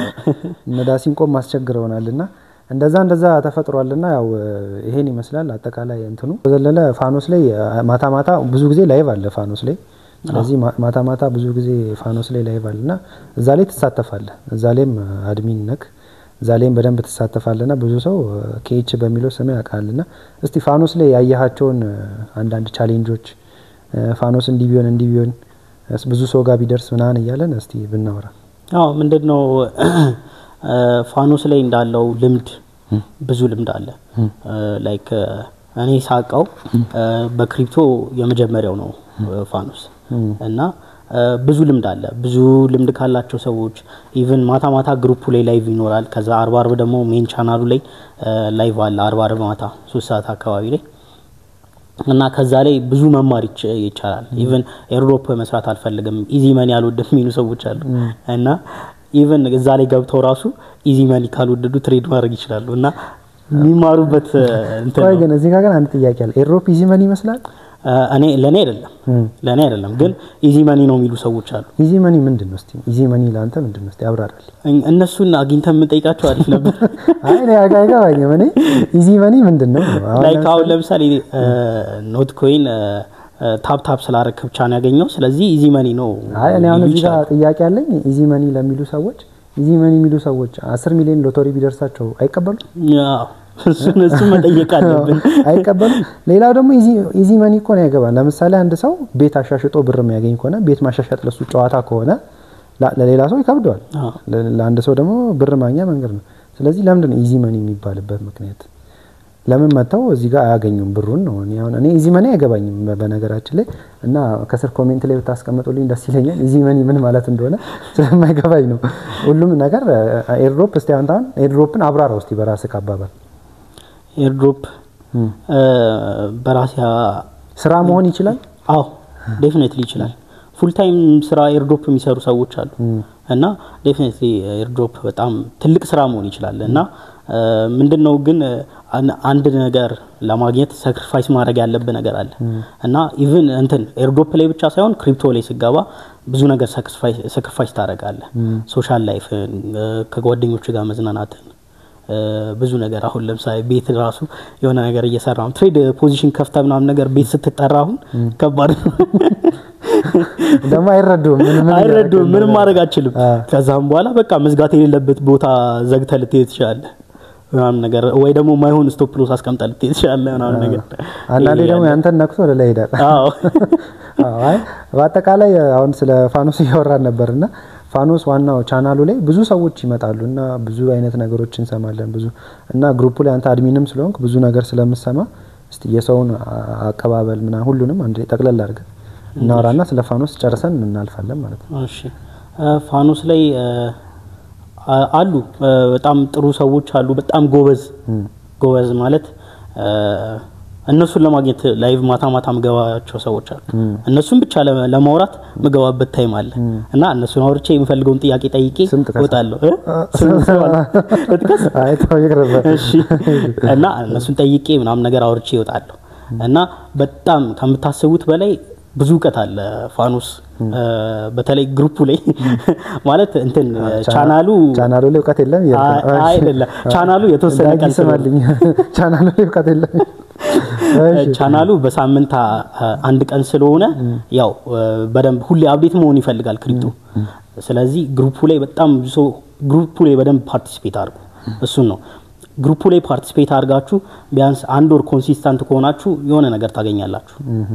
እነ ዳሲንቆም አስቸግረውናል እና እንደዛ እንደዛ ተፈጥሯልና ያው ይሄን ይመስላል አጠቃላይ እንትኑ በዘለለ ፋኖስ ላይ ማታ ማታ ብዙ ጊዜ ላይቭ አለ ፋኖስ ላይ ስለዚህ ማ- ማታ ማታ ብዙ ጊዜ ፋኖስ ላይ ላይቭ አለ እና እዛ ላይ ትሳተፋለህ እዛ ላይም አድሚን ነክ እዛ ላይም በደንብ ትሳተፋለና ብዙ ሰው ኬች በሚለው ስም ያውቃልና እስቲ ፋኖስ ላይ ያየሃቸውን አንዳንድ ቻሌንጆች ፋኖስ እንዲህ ቢሆን እንዲህ ቢሆን እስ- ብዙ ሰው ጋር ቢደርስ ምናምን እያለን እስቲ ብናወራ አዎ ምንድን ነው እ፣ ፋኖስ ላይ እንዳለው ልምድ ብዙ ልምድ አለ። ላይክ እኔ ሳቀው እ፣ በክሪፕቶ የመጀመሪያው ነው እ፣ ፋኖስ እና እ፣ ብዙ ልምድ አለ። ብዙ ልምድ ካላቸው ሰዎች ኢቭን ማታ ማታ ግሩፑ ላይ ላይቭ ይኖራል። ከዛ አርባ አርብ ደግሞ ሜን ቻናሉ ላይ እ፣ ላይቭ አለ። አርባ አርብ ማታ ሶስት ሰዓት አካባቢ ላይ እና ከዛ ላይ ብዙ መማር ይች- ይቻላል። ኢቨን ኤርዶፕ መስራት አልፈልግም ኢዚ መኒ አልወድም የሚሉ ሰዎች አሉ እና ኢቨን እዛ ላይ ገብተው ራሱ ኢዚ መኒ ካልወደዱ ትሬድ ማድረግ ይችላሉ እና የሚማሩበት እ፣ እንትን ቆይ ነው። ግን እዚህ ጋር ግን አንድ ጥያቄ አለ ኤሮፕ ኢዚ መኒ ይመስላል እ፣ እኔ ለእኔ አይደለም ለእኔ አይደለም ግን ኢዚ መኒ ነው የሚሉ ሰዎች አሉ። ኢዚ መኒ ምንድን ነው እስቲ ኢዚ መኒ ለአንተ ምንድን ነው እስቲ አብራራል እኝ- እነሱን አግኝተን የምንጠይቃቸው አሪፍ ነበር። አይ እኔ አጋ- አይገባኝም እኔ ኢዚ መኒ ምንድን ነው አሁን ላይክ አሁን ለምሳሌ ኖት ኮይን ታፕ ታፕ ስላረክ ብቻ ነው ያገኘው። ስለዚህ ኢዚ መኒ ነው አይ እኔ አሁን ሊሉ እዚህ ጋር ይችላሉ። ጥያቄ አለኝ ኢዚ መኒ ለሚሉ ሰዎች ኢዚ መኒ የሚሉ ሰዎች አስር ሚሊዮን ሎተሪ ቢደርሳቸው አይቀበሉም አዎ፣ እሱን እሱን መጠየቅ አለብን። አይቀበሉም ሌላው ደግሞ ኢዚ መኒ እኮ ነው ያገባል ለምሳሌ አንድ ሰው ቤት አሻሽጦ ብር የሚያገኝ ከሆነ ቤት ማሻሻጥ ለሱ ጨዋታ ከሆነ ላ- ለሌላ ሰው ይከብደዋል አዎ። ለ- ለአንድ ሰው ደግሞ ብር ማግኛ መንገድ ነው ስለዚህ ለምንድን ነው ኢዚ መኒ የሚባልበት ምክንያት ለምን መጥተው እዚህ ጋር አያገኙም ብሩን ነው እኔ አሁን እኔ ኢዚ መኒ አይገባኝም በ- በነገራችን ላይ እና ከስር ኮሜንት ላይ ብታስቀምጡልኝ ደስ ይለኛል ኢዚ መኒ ምን ማለት እንደሆነ ስለማይገባኝ ነው ሁሉም ነገር ኤርድሮፕ እስቲ አንተ አሁን ኤርድሮፕን አብራራው እስቲ በራስህ አባባል ኤርድሮፕ በራሴ ስራ መሆን ይችላል አዎ ዴፊኔትሊ ይችላል። ፉል ታይም ስራ ኤርድሮፕ የሚሰሩ ሰዎች አሉ እና ዴፊኔትሊ ኤርድሮፕ በጣም ትልቅ ስራ መሆን ይችላል እና ምንድን ነው ግን አን- አንድ ነገር ለማግኘት ሳክሪፋይስ ማድረግ ያለብህ ነገር አለ እና ኢቭን እንትን ኤርድሮፕ ላይ ብቻ ሳይሆን ክሪፕቶ ላይ ስገባ ብዙ ነገር ሳክሪፋይስ ታደርጋለህ። ሶሻል ላይፍን፣ ከጓደኞች ጋር መዝናናትን እ፣ ብዙ ነገር አሁን ለምሳሌ ቤት ራሱ የሆነ ነገር እየሰራ ነው ትሬድ ፖዚሽን ከፍተ ምናምን ነገር ቤት ስትጠራ አሁን ከባድ ነው። ደግሞ አይረዱም ምን ምን አይረዱም። እያደረግን ምንም ነው? ማድረግ አችልም። አ። ከዛም በኋላ በቃ መዝጋት የሌለበት ቦታ ዘግተ ልትሄድ ትችላለህ ምናምን ነገር ወይ ደግሞ ማይሆን ስቶፕ ሎስ አስቀምጠ ልትሄድ ትችላለህ ምናምን ነገር አንዳንዴ ደግሞ ይሄ ያንተን ነክቶ ወደ ላይ ይሄዳል አዎ አዎ፣ አይ በአጠቃላይ አሁን ስለ ፋኖስ እያወራን ነበርና ፋኖስ ዋናው ቻናሉ ላይ ብዙ ሰዎች ይመጣሉ እና ብዙ አይነት ነገሮች እንሰማለን። ብዙ እና ግሩፑ ላይ አንተ አድሚንም ስለሆንክ ብዙ ነገር ስለምሰማ እስቲ የሰውን አ- አቀባበል ምናምን ሁሉንም አንድ ላይ ጠቅለል አድርገን እናወራና ስለ ፋኖስ ጨርሰን እናልፋለን ማለት ነው። እሺ እ፣ ፋኖስ ላይ እ፣ አ- አሉ እ፣ በጣም ጥሩ ሰዎች አሉ። በጣም ጎበዝ ጎበዝ ማለት እ፣ እነሱን ለማግኘት ላይቭ ማታ ማታ ምገባቸው ሰዎች አሉ። እነሱን ብቻ ለመ- ለማውራት ምገባበት ታይም አለ እና እነሱን አውርቼ የምፈልገውን ጥያቄ ጠይቄ ስም ጥቀስ። እወጣለሁ። እ? ስም ስም አለ። ልጥቀስ? አይ ተው ይቅርብህ። እሺ እና እነሱን ጠይቄ ምናምን ነገር አውርቼ ይወጣለሁ እና በጣም ከምታስቡት በላይ ብዙ እውቀት አለ ፋኖስ እ፣ በተለይ ግሩፑ ላይ ማለት እንትን ቻናሉ ቻናሉ ላይ እውቀት የለም እያልክ ነው። አይ- አይደለም ቻናሉ የተወሰነ ዳጊ ቀን ስለሆነ ስማልኝ ቻናሉ ላይ እውቀት የለም። እሺ። ቻናሉ በሳምንት አ- አንድ ቀን ስለሆነ ያው እ፣ በደንብ ሁሌ አብዴት መሆን ይፈልጋል ክሪፕቶ። ስለዚህ ግሩፑ ላይ በጣም ብዙ ሰው ግሩፑ ላይ በደንብ ፓርቲሲፔት አድርጉ። እሱን ነው ግሩፑ ላይ ፓርቲሲፔት አድርጋችሁ ቢያንስ አንድ ወር ኮንሲስታንት ከሆናችሁ የሆነ ነገር ታገኛላችሁ።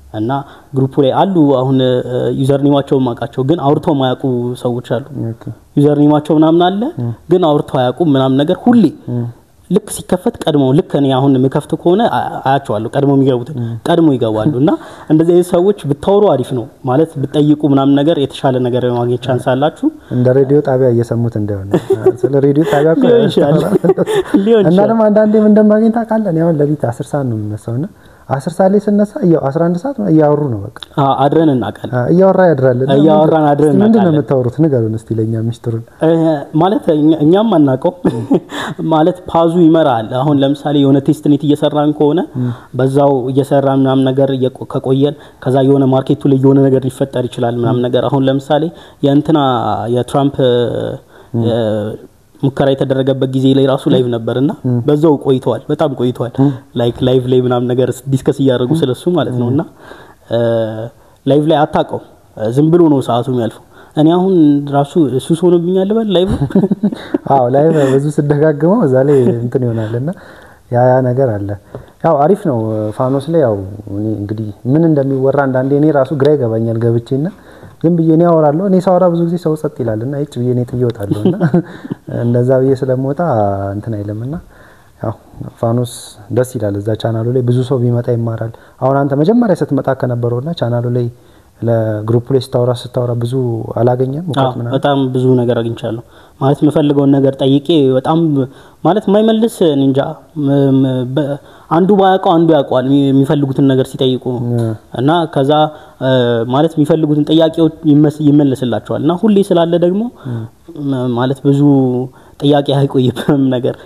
እና ግሩፑ ላይ አሉ አሁን ዩዘር ኔማቸውን ማውቃቸው ግን አውርተው ማያውቁ ሰዎች አሉ። ኦኬ ዩዘር ኔማቸው ምናምን አለ ግን አውርተው አያውቁም ምናምን ነገር ሁሌ ልክ ሲከፈት ቀድመው ልክ እኔ አሁን የምከፍት ከሆነ አ- አያቸዋለሁ ቀድሞ የሚገቡትን ቀድሞ ይገባሉ እና እንደዚህ አይነት ሰዎች ብታወሩ አሪፍ ነው ማለት ብትጠይቁ ምናምን ነገር የተሻለ ነገር የማግኘት ቻንስ አላችሁ እንደ ሬዲዮ ጣቢያ እየሰሙት እንደሆነ ስለ ሬዲዮ ጣቢያ እኮ ሊሆን ይችላል ሊሆን እና ይችላል ደግሞ አንዳንዴ ምን እንደማገኝ ታውቃለህ? እኔ አሁን ለሊት አስር ሰዓት ነው የምነሳው እና አስር ሰዓት ላይ ስነሳ እያው አስራ አንድ ሰዓት እያወሩ ነው በቃ አ- አድረን እናውቃለን አ፣ እያወራ ያድራል። እና እያወራን አድረን እስቲ ምንድን ነው እናውቃለን። የምታወሩት? ንገሩን እስቲ ለእኛ ሚስጥሩን። እ፣ ማለት እኛ- እኛም አናውቀው ማለት ፓዙ ይመራል። አሁን ለምሳሌ የሆነ ቴስትኔት እየሰራን ከሆነ በዛው እየሰራን ምናምን ነገር እየቆ- ከቆየን ከዛ የሆነ ማርኬቱ ላይ የሆነ ነገር ሊፈጠር ይችላል ምናምን ነገር አሁን ለምሳሌ የእንትና የትራምፕ እ፣ ሙከራ የተደረገበት ጊዜ ላይ ራሱ ላይቭ ነበርና በዛው ቆይተዋል፣ በጣም ቆይተዋል። ላይክ ላይቭ ላይ ምናምን ነገር ዲስከስ እያደረጉ ስለሱ ማለት ነው እና እ፣ ላይቭ ላይ አታውቀው ዝም ብሎ ነው ሰዓቱ የሚያልፈው። እኔ አሁን ራሱ ሱስ ሆኖብኛል በል ላይቭ አዎ ላይ ብዙ ስደጋግመው እዛ ላይ እንትን ይሆናል እና ያ ያ ነገር አለ። ያው አሪፍ ነው ፋኖስ ላይ ያው እኔ እንግዲህ ምን እንደሚወራ አንዳንዴ እኔ ራሱ ግራ ይገባኛል ገብቼና ዝም ብዬ እኔ አወራለሁ። እኔ ሳወራ ብዙ ጊዜ ሰው ጸጥ ይላል እና እጭ ብዬ እኔ ጥዬ እወጣለሁ እና እንደዛ ብዬ ስለምወጣ እንትን አይልም እና ያው ፋኖስ ደስ ይላል። እዛ ቻናሉ ላይ ብዙ ሰው ቢመጣ ይማራል። አሁን አንተ መጀመሪያ ስትመጣ ከነበረውና ቻናሉ ላይ ለግሩፕ ላይ ስታወራ ስታወራ ብዙ አላገኘም አዎ፣ እውቀት ምናምን በጣም ብዙ ነገር አግኝቻለሁ። ማለት የምፈልገውን ነገር ጠይቄ በጣም ማለት የማይመልስ እኔ እንጃ ም- ም- በ- አንዱ ባያውቀው አንዱ ያውቀዋል የሚ- የሚፈልጉትን ነገር ሲጠይቁ እና ከዛ እ፣ ማለት የሚፈልጉትን ጥያቄዎች ይመስ- ይመለስላቸዋል እና ሁሌ ስላለ ደግሞ ም- ማለት ብዙ ጥያቄ አይቆይብም ነገር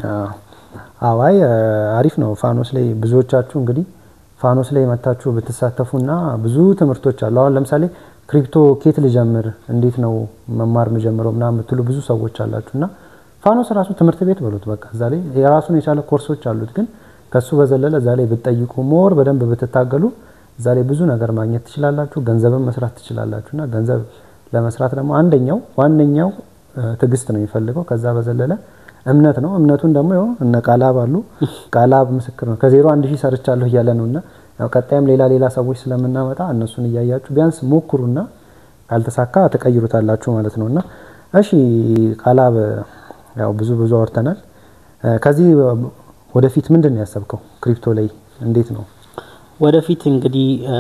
አዋይ አሪፍ ነው። ፋኖስ ላይ ብዙዎቻችሁ እንግዲህ ፋኖስ ላይ መታችሁ ብትሳተፉና ብዙ ትምህርቶች አሉ። አሁን ለምሳሌ ክሪፕቶ ኬት ልጀምር፣ እንዴት ነው መማር የምጀምረው ምናምን የምትሉ ብዙ ሰዎች አላችሁ እና ፋኖስ ራሱ ትምህርት ቤት በሉት በቃ እዛ ላይ የራሱን የቻለ ኮርሶች አሉት። ግን ከሱ በዘለለ እዛ ላይ ብትጠይቁ ሞር በደንብ ብትታገሉ እዛ ላይ ብዙ ነገር ማግኘት ትችላላችሁ። ገንዘብን መስራት ትችላላችሁ እና ገንዘብ ለመስራት ደግሞ አንደኛው ዋነኛው እ፣ ትዕግስት ነው የሚፈልገው። ከዛ በዘለለ እምነት ነው። እምነቱን ደግሞ ይኸው እነ ቃላብ አሉ። ቃላብ ምስክር ነው። ከዜሮ አንድ ሺህ ሰርቻለሁ እያለ ነው እና ያው ቀጣይም ሌላ ሌላ ሰዎች ስለምናመጣ እነሱን እያያችሁ ቢያንስ ሞክሩና ካልተሳካ ትቀይሩታላችሁ ማለት ነው እና እሺ ቃላብ ያው ብዙ ብዙ አውርተናል። እ፣ ከዚህ ወደፊት ምንድን ነው ያሰብከው? ክሪፕቶ ላይ እንዴት ነው? ወደፊት እንግዲህ እ፣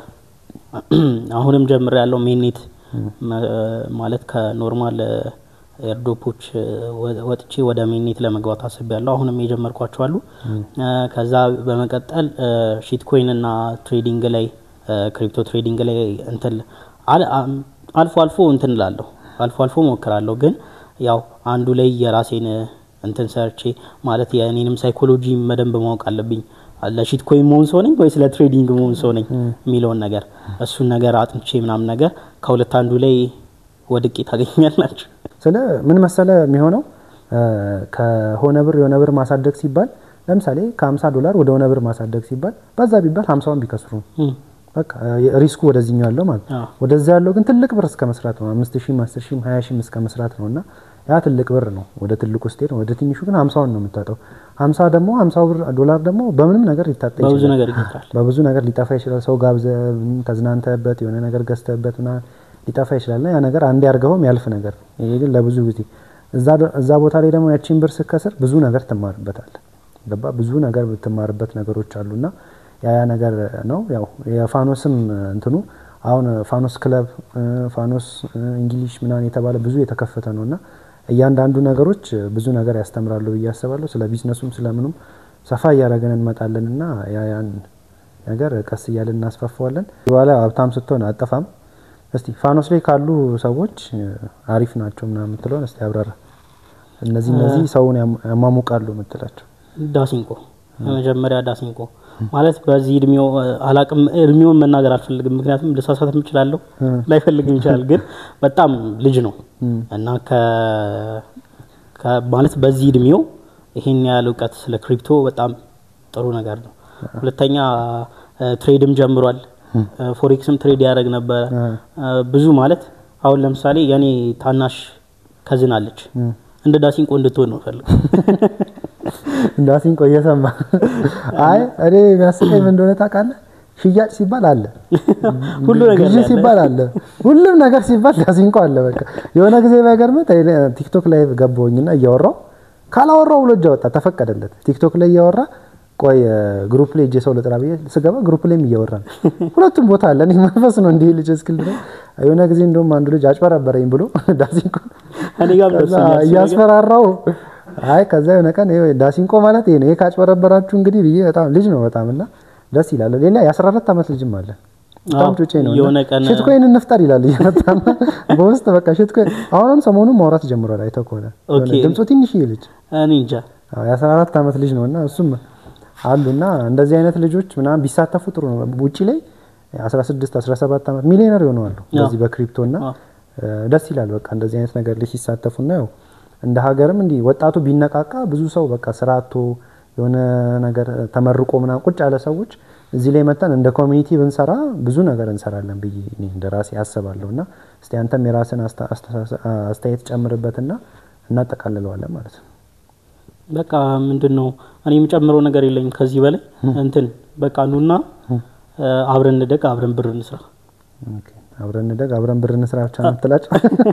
አሁንም ጀምር ያለው ሜኔት ማለት ከኖርማል ኤርዶፖች ወጥቼ ወደ ሜኔት ለመግባት አስቤያለሁ። አሁንም የጀመርኳቸው አሉ። እ፣ ከዛ በመቀጠል ሺት ኮይን እና ትሬዲንግ ላይ እ፣ ክሪፕቶ ትሬዲንግ ላይ እንትን አል- አም- አልፎ አልፎ እንትን እላለሁ አልፎ አልፎ ሞክራለሁ። ግን ያው አንዱ ላይ የራሴን እንትን ሰርቼ ማለት የእኔንም ሳይኮሎጂ መደንብ ማወቅ አለብኝ። ለሺት ኮይን መሆን ሰው ነኝ ወይስ ለትሬዲንግ መሆን ሰው ነኝ የሚለውን ነገር እሱን ነገር አጥንቼ ምናምን ነገር ከሁለት አንዱ ላይ ወድቄ ታገኛላችሁ። ስለ ምን መሰለ የሚሆነው እ፣ ከሆነ ብር የሆነ ብር ማሳደግ ሲባል ለምሳሌ ከ50 ዶላር ወደ ሆነ ብር ማሳደግ ሲባል በዛ ቢባል 50ውን ቢከስሩ ነው። እም፣ በቃ እ፣ ሪስኩ ወደዚህኛው ያለው ማለት ነው። አዎ። ወደዛ ያለው ግን ትልቅ ብር እስከ መስራት ነው። 5000 10000 20000 እስከ መስራት ነው እና ያ ትልቅ ብር ነው። ወደ ትልቁ ስትሄድ ነው። ወደ ትንሹ ግን 50ውን ነው የምታጠው። 50 ደግሞ 50 ብር ዶላር ደግሞ በምንም ነገር ሊታጣ በብዙ ይችላል። ነገር ይቀጥራል። በብዙ ነገር ሊጠፋ ይችላል። ሰው ጋብዘ ተዝናንተበት የሆነ ነገር ገዝተበት ና ሊጠፋ ይችላል ና ያ ነገር አንዴ አድርገውም ያልፍ ነገር ነው። ይሄ ግን ለብዙ ጊዜ እዛ ደ- እዛ ቦታ ላይ ደግሞ ያቺን ብር ስከስር ብዙ ነገር ትማርበታል። ገባ ብዙ ነገር ብትማርበት ነገሮች አሉና ያ ያ ነገር ነው። ያው የፋኖስም እንትኑ አሁን ፋኖስ ክለብ እ፣ ፋኖስ እ፣ እንግሊሽ ምናምን የተባለ ብዙ የተከፈተ ነው እና እያንዳንዱ ነገሮች ብዙ ነገር ያስተምራሉ ብዬ አስባለሁ። ስለ ቢዝነሱም ስለምኑም ሰፋ እያደረገን እንመጣለን እና ያ ያን ነገር ቀስ እያለን እናስፋፋዋለን። በኋላ ሀብታም ስትሆን አጠፋም። እስቲ ፋኖስ ላይ ካሉ ሰዎች እ፣ አሪፍ ናቸው ምናምን የምትለውን እስቲ አብራራ። እነዚህ እነዚህ ሰውን ያም- ያሟሙቃሉ የምትላቸው ዳሲንቆ የመጀመሪያ ዳሲንቆ ማለት በዚህ እድሜው አላቅም እድሜውን መናገር አልፈልግም፣ ምክንያቱም ልሳሳትም እችላለሁ ላይፈልግም ይችላል። ግን በጣም ልጅ ነው እና ከ- ከ- ማለት በዚህ እድሜው ይሄን ያህል እውቀት ስለ ክሪፕቶ በጣም ጥሩ ነገር ነው። ሁለተኛ እ፣ ትሬድም ጀምሯል። እ፣ ፎሬክስም ትሬድ ያደረግ ነበረ እ፣ ብዙ ማለት አሁን ለምሳሌ የኔ ታናሽ ከዝን አለች እንደ ዳሲንቆ እንድትሆን ነው ፈልግ እንዳሲንቆ እየሰማ አይ እኔ የሚያስቀኝ ምን እንደሆነ ታውቃለህ? ሽያጭ ሲባል አለ፣ ሁሉ ነገር ግዢ ላይ አለ። ሲባል አለ፣ ሁሉም ነገር ሲባል ዳሲንኮ አለ። በቃ የሆነ ጊዜ ባይገርምህ ቲክቶክ ላይ ገባሁኝና እያወራው ካላወራው ብሎ እጅ አወጣ፣ ተፈቀደለት። ቲክቶክ ላይ እያወራ ቆይ ግሩፕ ላይ እጄ ሰው ልጥራ ብዬ ስገባ ግሩፕ ላይም እያወራ ነው። ሁለቱም ቦታ አለ። እኔ መንፈስ ነው እንዲህ ልጅ እስክል ድረስ የሆነ ጊዜ እንደውም አንዱ ልጅ አጭበረበረኝ ብሎ ዳሲንኮ እኔ ጋር ከዛ ደርሶኛል እሱ ነገር። እያስፈራራው አይ ከዛ የሆነ ቀን ይኸው ዳሲንኮ ማለት ይሄ ነው። ይሄ ካጭበረበራችሁ እንግዲህ ብዬ በጣም ልጅ ነው በጣም እና ደስ ይላል። ሌላ የ14 ዓመት ልጅም አለ በጣም አዎ፣ ጩጬ ነው። የሆነ ቀን- ሽትኮይን እንፍጠር ይላል እየመጣና በውስጥ በቃ ሽትኮይን አሁንም ሰሞኑን ማውራት ጀምሯል። አይተህ ከሆነ ኦኬ። የሆነ ድምፁ ትንሽዬ ልጅ እኔ እንጃ አዎ፣ የ14 ዓመት ልጅ ነው እና እሱም አሉና እንደዚህ አይነት ልጆች ምናምን ቢሳተፉ ጥሩ ነው። ውጪ ላይ 16 17 ዓመት ሚሊዮነር ይሆናሉ በዚህ በክሪፕቶ እና አዎ። ደስ ይላል። በቃ እንደዚህ አይነት ነገር ላይ ሲሳተፉና ያው እንደ ሀገርም እንዲህ ወጣቱ ቢነቃቃ ብዙ ሰው በቃ ስራ አጥቶ የሆነ ነገር ተመርቆ ምናምን ቁጭ ያለ ሰዎች እዚህ ላይ መጠን እንደ ኮሚኒቲ ብንሰራ ብዙ ነገር እንሰራለን ብዬ እኔ እንደ ራሴ አስባለሁ። እና እስቲ አንተም የራስን አስተ- አስተሳሰ- አስተያየት ጨምርበትና እናጠቃልለዋለን ማለት ነው። በቃ ምንድን ነው እኔ የምጨምረው ነገር የለኝም ከዚህ በላይ እንትን በቃ ኑና እ፣ አብረን እንደግ አብረን ብር እንስራ ኦኬ፣ አብረን እንደግ አብረን ብር እንስራ ብቻ ነው የምትላቸው?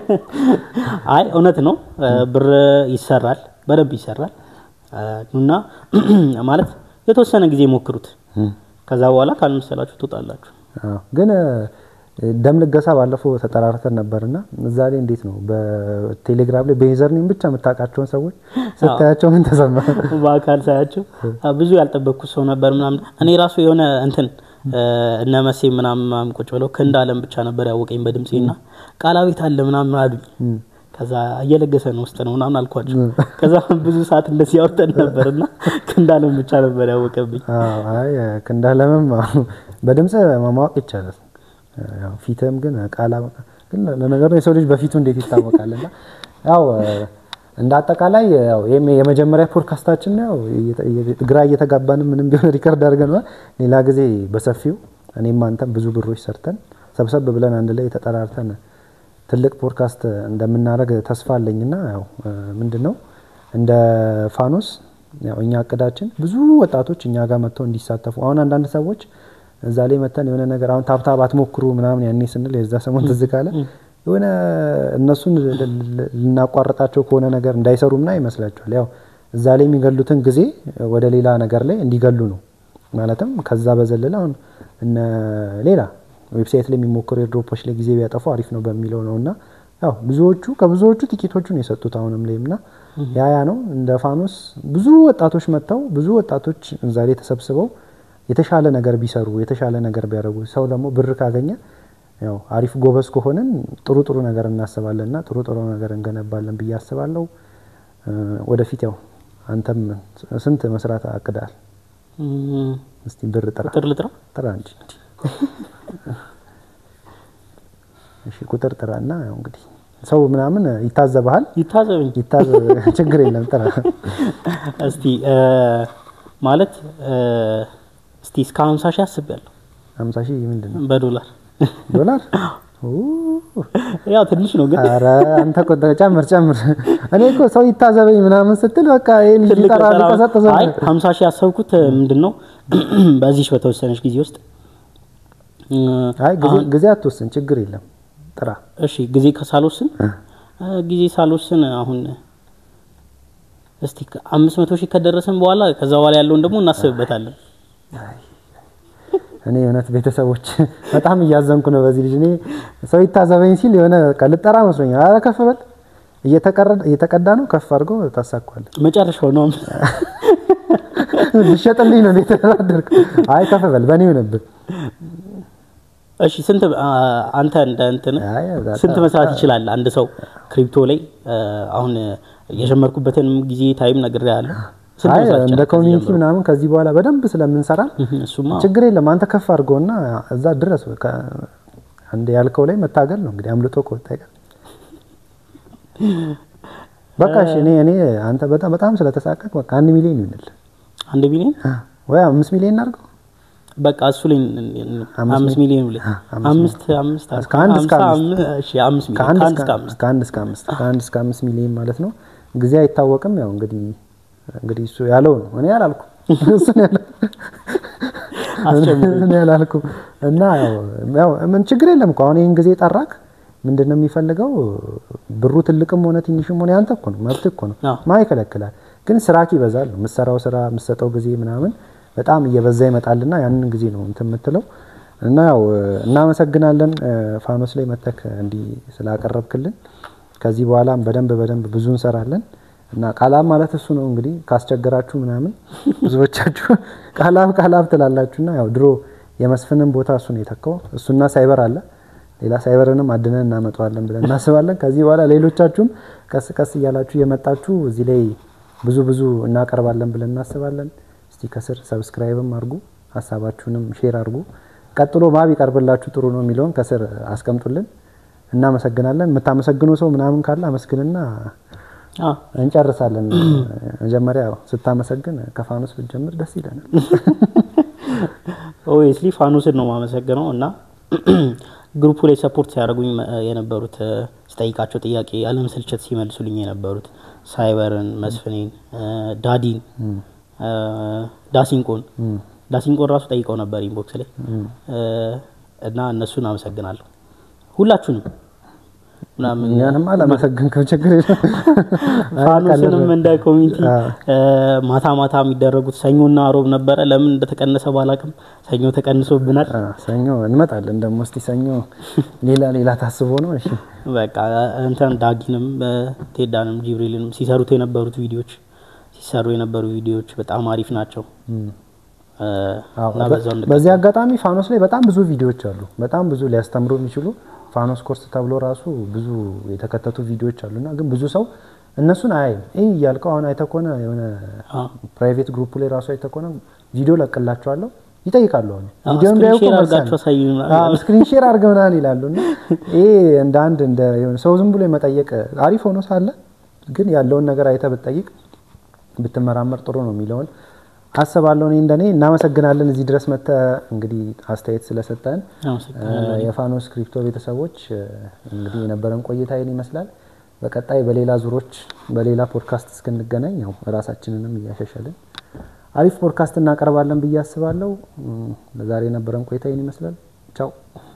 አይ እውነት ነው እ፣ ብር ይሰራል በደንብ ይሰራል እ፣ ኑና ማለት የተወሰነ ጊዜ ሞክሩት ከዛ በኋላ ካልመሰላችሁ ትወጣላችሁ አዎ፣ ግን እ፣ ደም ልገሳ ባለፈው ተጠራርተን ነበርና እዛ ላይ እንዴት ነው በቴሌግራም ላይ በዩዘርኔም ብቻ የምታውቃቸውን ሰዎች ስታያቸው ምን ተሰማ? በአካል ሳያቸው አ፣ ብዙ ያልጠበቅኩት ሰው ነበር ምናምን እኔ ራሱ የሆነ እንትን እ፣ እነ መሴ ምናምን ምናምን ቁጭ ብለው ክንድ አለም ብቻ ነበር ያወቀኝ በድምፄ ና ቃላዊት አለ ምናምን አሉኝ ከዛ እየለገሰ ነው ውስጥ ነው ምናምን አልኳቸው ከዛ ብዙ ሰዓት እንደዚህ ያወርተን ነበር እና ክንድ አለም ብቻ ነበር ያወቀብኝ አዎ፣ አይ ክንዳለምም አዎ፣ በድምጽ ማወቅ ይቻላል። ያው ፊትም ግን ቃላ ግን ለነገሩ የሰው ልጅ በፊቱ እንዴት ይታወቃልና ያው እንደ አጠቃላይ ያው ይሄም የመጀመሪያ ፖድካስታችን ነው። ያው እየተ- እየ- ግራ እየተጋባንም ምንም ቢሆን ሪከርድ አድርገናል። ሌላ ጊዜ በሰፊው እኔም አንተም ብዙ ብሮች ሰርተን ሰብሰብ ብለን አንድ ላይ ተጠራርተን ትልቅ ፖድካስት እንደምናደርግ ተስፋ አለኝና ያው ምንድን ነው እንደ ፋኖስ ያው እኛ እቅዳችን ብዙ ወጣቶች እኛ ጋር መጥተው እንዲሳተፉ አሁን አንዳንድ ሰዎች እዛ ላይ መተን የሆነ ነገር አሁን ታብታብ አትሞክሩ ምናምን ያኔ ስንል የዛ ሰሞን ትዝ ካለ የሆነ እነሱን ል- ል- ልናቋርጣቸው ከሆነ ነገር እንዳይሰሩ ምና ይመስላቸዋል። ያው እዛ ላይ የሚገሉትን ጊዜ ወደ ሌላ ነገር ላይ እንዲገሉ ነው። ማለትም ከዛ በዘለለ አሁን እነ ሌላ ዌብሳይት ላይ የሚሞክሩ ኤርድሮፖች ላይ ጊዜ ቢያጠፉ አሪፍ ነው በሚለው ነው እና ያው ብዙዎቹ ከብዙዎቹ ጥቂቶቹን የሰጡት አሁንም ላይም ና ያ ያ ነው እንደ ፋኖስ ብዙ ወጣቶች መጥተው ብዙ ወጣቶች እዛ ላይ ተሰብስበው የተሻለ ነገር ቢሰሩ የተሻለ ነገር ቢያደርጉ ሰው ደግሞ ብር ካገኘ ያው አሪፍ ጎበዝ ከሆንን ጥሩ ጥሩ ነገር እናስባለን እና ጥሩ ጥሩ ነገር እንገነባለን ብዬ አስባለሁ። እ፣ ወደፊት ያው አንተም ስንት መስራት አቅዳል? እም፣ እስቲ ብር ጥራ ቁጥር ልጥራ ጥራ እንጂ እሺ፣ ቁጥር ጥራ እና ያው እንግዲህ ሰው ምናምን ይታዘብሃል። ይታዘብኝ ይታዘብ ችግር የለም ጥራ። እስቲ እ፣ ማለት እ፣ እስቲ እስከ 50 ሺህ አስቤያለሁ ሀምሳ ሺህ ምንድን ነው በዶላር ዶላር? ኦ፣ ያው ትንሽ ነው ግን ኧረ አንተ ቁጥር ጨምር ጨምር። እኔ እኮ ሰው ይታዘበኝ ምናምን ስትል በቃ ይሄ ልጅ ትልቅ ይጠራ ጠራ- ሊቀሰቅሰ አይ 50 ሺህ ያሰብኩት ምንድን ነው በዚህ በተወሰነች ጊዜ ውስጥ እ፣ አይ ጊዜ አሁን- ጊዜ አትወስን፣ ችግር የለም ጥራ። እሺ ጊዜ ከሳልወስን እ፣ ጊዜ ሳልወስን አሁን እስቲ አምስት መቶ ሺህ ከደረስን በኋላ ከዛ በኋላ ያለውን ደግሞ እናስብበታለን። እኔ እውነት ቤተሰቦች በጣም እያዘንኩ ነው በዚህ ልጅ። እኔ ሰው ይታዘበኝ ሲል የሆነ በቃ ልጠራ መስሎኛል። ኧረ ከፍ በል እየተቀረደ- እየተቀዳ ነው፣ ከፍ አድርጎ ታሳኳለህ። መጨረሻው ነው። ልሸጥልኝ ነው የተደራደርክ? አይ ከፍ በል በእኔ ይሆንብህ። እሺ ስንት አ- አንተ እንደ እንትን አይ በጣም- ስንት መስራት ይችላል አንድ ሰው ክሪፕቶ ላይ እ፣ አሁን የጀመርኩበትንም ጊዜ ታይም ነግሬሃለሁ። ስንት አይ መስራት እንደ ይችላል ከዚህ ኮሚኒቲ ጀምሮ? ምናምን ከዚህ በኋላ በደንብ ስለምንሰራ እህ፣ እሱማ ችግር የለም። አንተ ከፍ አድርገውና እዛ ድረስ በቃ አንድ ያልከው ላይ መታገል ነው እንግዲህ አምልጦ ከወጣ ይቀር። በቃ እሺ፣ እኔ እኔ አንተ በጣም በጣም ስለተሳቀቅ በቃ አንድ ሚሊዮን ይሆንል አንድ ሚሊዮን ወይ አምስት ሚሊዮን እናድርገው። በቃ እሱ ላይ አምስት ሚሊዮን ብለህ አምስት አምስት ከአንድ እስከ ሃምሳ አምስት። አም- እሺ አምስት ሚሊዮን ከአንድ ከአንድ እስከ እስከ አምስት ከአንድ እስከ አምስት ከአንድ እስከ አምስት ሚሊዮን ማለት ነው። ጊዜ አይታወቅም። ያው እንግዲህ እንግዲህ እሱ ያለው ነው፣ እኔ አላልኩም። እሱ ነው ያለው። አስጨምሩ እኔ አላልኩም። እና ያው ምን ችግር የለም እኮ አሁን ይህን ጊዜ ጠራክ ምንድን ነው የሚፈልገው? ብሩ ትልቅም ሆነ ትንሽም ሆነ ያንተ እኮ ነው፣ መብት እኮ ነው። አዎ። ማ ይከለክላል? ግን ስራክ ይበዛል። የምትሰራው ስራ የምትሰጠው ጊዜ ምናምን በጣም እየበዛ ይመጣልና ያንን ጊዜ ነው እንትን የምትለው እና ያው እናመሰግናለን እ፣ ፋኖስ ላይ መተክ እንዲህ ስላቀረብክልን። ከዚህ በኋላም በደንብ በደንብ ብዙ እንሰራለን እና ቃላብ ማለት እሱ ነው እንግዲህ ካስቸገራችሁ ምናምን ብዙዎቻችሁ ቃላብ ቃላብ ትላላችሁና ያው ድሮ የመስፍንን ቦታ እሱ ነው የተካው። እሱና ሳይበር አለ ሌላ ሳይበርንም አድነን እናመጣዋለን ብለን እናስባለን። ከዚህ በኋላ ሌሎቻችሁም ቀስ ቀስ እያላችሁ የመጣችሁ እዚህ ላይ ብዙ ብዙ እናቀርባለን ብለን እናስባለን። እስቲ ከስር ሰብስክራይብም አድርጉ፣ ሀሳባችሁንም ሼር አድርጉ። ቀጥሎ ማ ቢቀርብላችሁ ጥሩ ነው የሚለውን ከስር አስቀምጡልን። እናመሰግናለን። የምታመሰግኑ ሰው ምናምን ካለ አመስግንና አዎ እንጨርሳለን። መጀመሪያ ያው ስታመሰግን ከፋኖስ ብትጀምር ደስ ይለናል። ኦብቪየስሊ ፋኖስን ነው የማመሰግነው እና ግሩፑ ላይ ሰፖርት ሲያደርጉኝ እ፣ የነበሩት እ፣ ስጠይቃቸው ጥያቄ ያለመሰልቸት ሲመልሱልኝ የነበሩት ሳይበርን፣ መስፍኔን፣ እ፣ ዳዲን፣ እ፣ ዳሲንቆን ዳሲንቆን ራሱ ጠይቀው ነበር ኢንቦክስ ላይ እ፣ እና እነሱን አመሰግናለሁ ሁላችሁንም ምናምን እኛንም አላመሰግንከው ችግር የለም። ፋኖስንም እንደ ኮሚኒቲ አዎ። እ፣ ማታ ማታ የሚደረጉት ሰኞና ሮብ ነበረ። ለምን እንደተቀነሰ ባላቅም ሰኞ ተቀንሶብናል። አ፣ ሰኞ እንመጣለን ደግሞ እስቲ ሰኞ ሌላ ሌላ ታስቦ ነው። እሺ በቃ እንትን ዳጊንም እ፣ ቴዳንም ጂብሪልንም ሲሰሩት የነበሩት ቪዲዮዎች ሲሰሩ የነበሩ ቪዲዮዎች በጣም አሪፍ ናቸው እ፣ አዎ፣ እና በ- በዛው እንደ በዚህ አጋጣሚ ፋኖስ ላይ በጣም ብዙ ቪዲዮዎች አሉ። በጣም ብዙ ሊያስተምሩ የሚችሉ ፋኖስ ኮርስ ተብሎ ራሱ ብዙ የተከተቱ ቪዲዮዎች አሉና ግን ብዙ ሰው እነሱን አያይም። ይህ እያልከው አሁን አይተህ ከሆነ የሆነ አዎ። ፕራይቬት ግሩፕ ላይ ራሱ አይተህ ከሆነ ቪዲዮ ለቅላቸዋለሁ ይጠይቃሉ። አሁን አዎ፣ ቪዲዮ ስክሪን ሼር አድርጋችሁ አሳዩን። ስክሪን ሼር አድርገህ ምናምን ይላሉ እና ይሄ እንደ አንድ እንደ የሆነ ሰው ዝም ብሎ የመጠየቅ አሪፍ ሆኖ ሳለ ግን ያለውን ነገር አይተህ ብትጠይቅ ብትመራመር ጥሩ ነው የሚለውን አስባለሁ። እኔ እንደኔ እናመሰግናለን። እዚህ ድረስ መጥተህ እንግዲህ አስተያየት ስለሰጠን አመሰግናለሁ። የፋኖስ ክሪፕቶ ቤተሰቦች እ፣ እንግዲህ የነበረን ቆይታ ይህን ይመስላል። በቀጣይ በሌላ ዙሮች በሌላ ፖድካስት እስክንገናኝ ያው ራሳችንንም እያሻሻልን አሪፍ ፖድካስት እናቀርባለን ብዬ አስባለሁ። እም፣ ለዛሬ የነበረን ቆይታ ይህን ይመስላል። ቻው